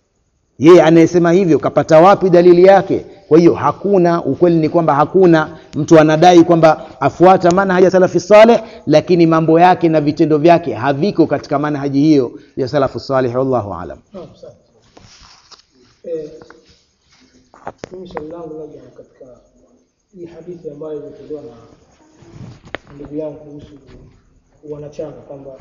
yeye anayesema hivyo kapata wapi dalili yake kwa hiyo hakuna ukweli ni kwamba hakuna mtu anadai kwamba afuata manhaji salafi saleh lakini mambo yake na vitendo vyake haviko katika manhaji hiyo ya salafu saleh wallahu alam Naam, sawa. Eh, mimi swali langu labda katika hii hadithi ambayo imetolewa na ndugu yangu kuhusu wanachama kwamba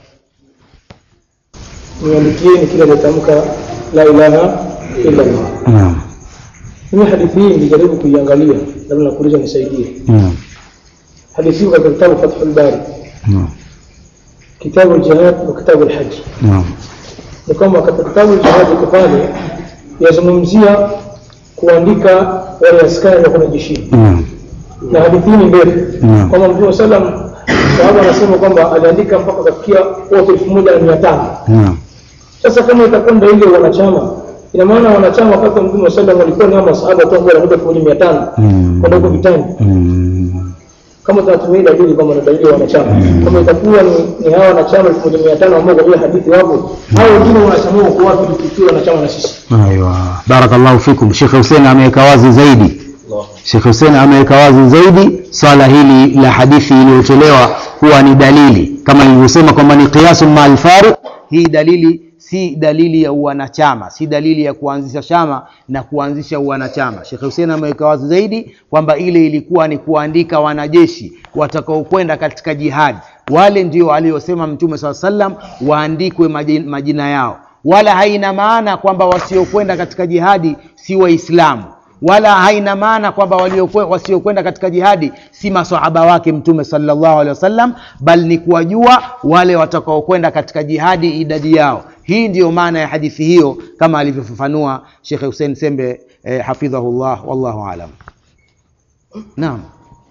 niandikieni kila aliyetamka la ilaha illa Allah. naam Mimi hadithi hii nilijaribu kuiangalia, labda nakuuliza nisaidie. naam Hadithi hii katika kitabu Fathul Bari, naam kitabu al-jihad wa kitabu al-hajj. naam ni kwamba katika kitabu jihad iko pale yazungumzia kuandika wale askari wa kwenda jeshini naam na hadithi hii ni ndefu Naam. kwamba mtume salam sahaba anasema kwamba aliandika mpaka kafikia watu elfu moja na mia tano naam sasa kama itakwenda ile wanachama ina maana wanachama wakati wa mtume salam walikuwa ni hao masahaba tu ambao wanakuja elfu moja mia tano Mm. kwenda huko vitani Mm. kama tunatumia ile dalili kwamba ni dalili ya wanachama kama itakuwa ni, ni hawa wanachama elfu moja mia tano ambao kwa ile hadithi wapo hao wengine wanachama wako wapi tukiwa wanachama na sisi Aywa, barakallahu fikum. Sheikh Hussein ameweka wazi zaidi. Sheikh Hussein ameweka wazi zaidi swala hili la hadithi iliyotolewa kuwa ni dalili kama nilivyosema kwamba ni qiyasun ma alfariq. Hii dalili si dalili ya uwanachama, si dalili ya kuanzisha chama na kuanzisha uwanachama. Sheikh Hussein ameweka wazi zaidi kwamba ile ilikuwa ni kuandika wanajeshi watakaokwenda katika jihadi. Wale ndio aliyosema Mtume SAW sallam waandikwe maji- majina yao wala haina maana kwamba wasiokwenda katika jihadi si waislamu wala haina maana kwamba waliokwe- wasiokwenda katika jihadi si masahaba wake mtume sallallahu alaihi wasallam bal ni kuwajua wale watakaokwenda katika jihadi idadi yao hii ndiyo maana ya hadithi hiyo kama alivyofafanua shekhe hussein sembe eh, hafidhahullah wallahu alam naam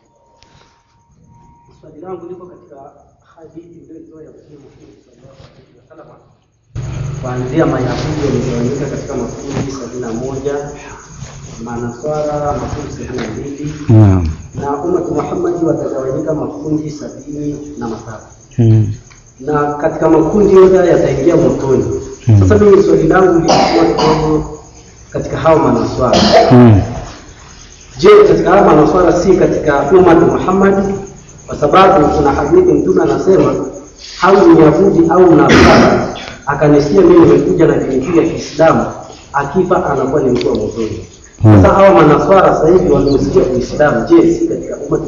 Swali langu liko katika hadithi iliyotoa ya Mtume Muhammad sallallahu alaihi wasallam kuanzia Mayahudi wamegawanyika katika makundi sabini na moja Manaswara makundi sabini na mbili naam na umati Muhammadi watagawanyika makundi sabini na matatu hmm. na katika makundi yote haya yataingia motoni. Sasa mimi swali langu lilikuwa kidogo katika hao manaswara. Hmm. Je, katika haya manaswara si katika umati Muhammad? Kwa sababu kuna hadithi Mtume anasema au Myahudi au Nasara akanisikia mimi nimekuja na dini hii ya Kiislamu, akifa anakuwa ni mtu wa motoni. Sasa hawa manaswara sasa hivi wameusikia Uislamu, je, si katika umati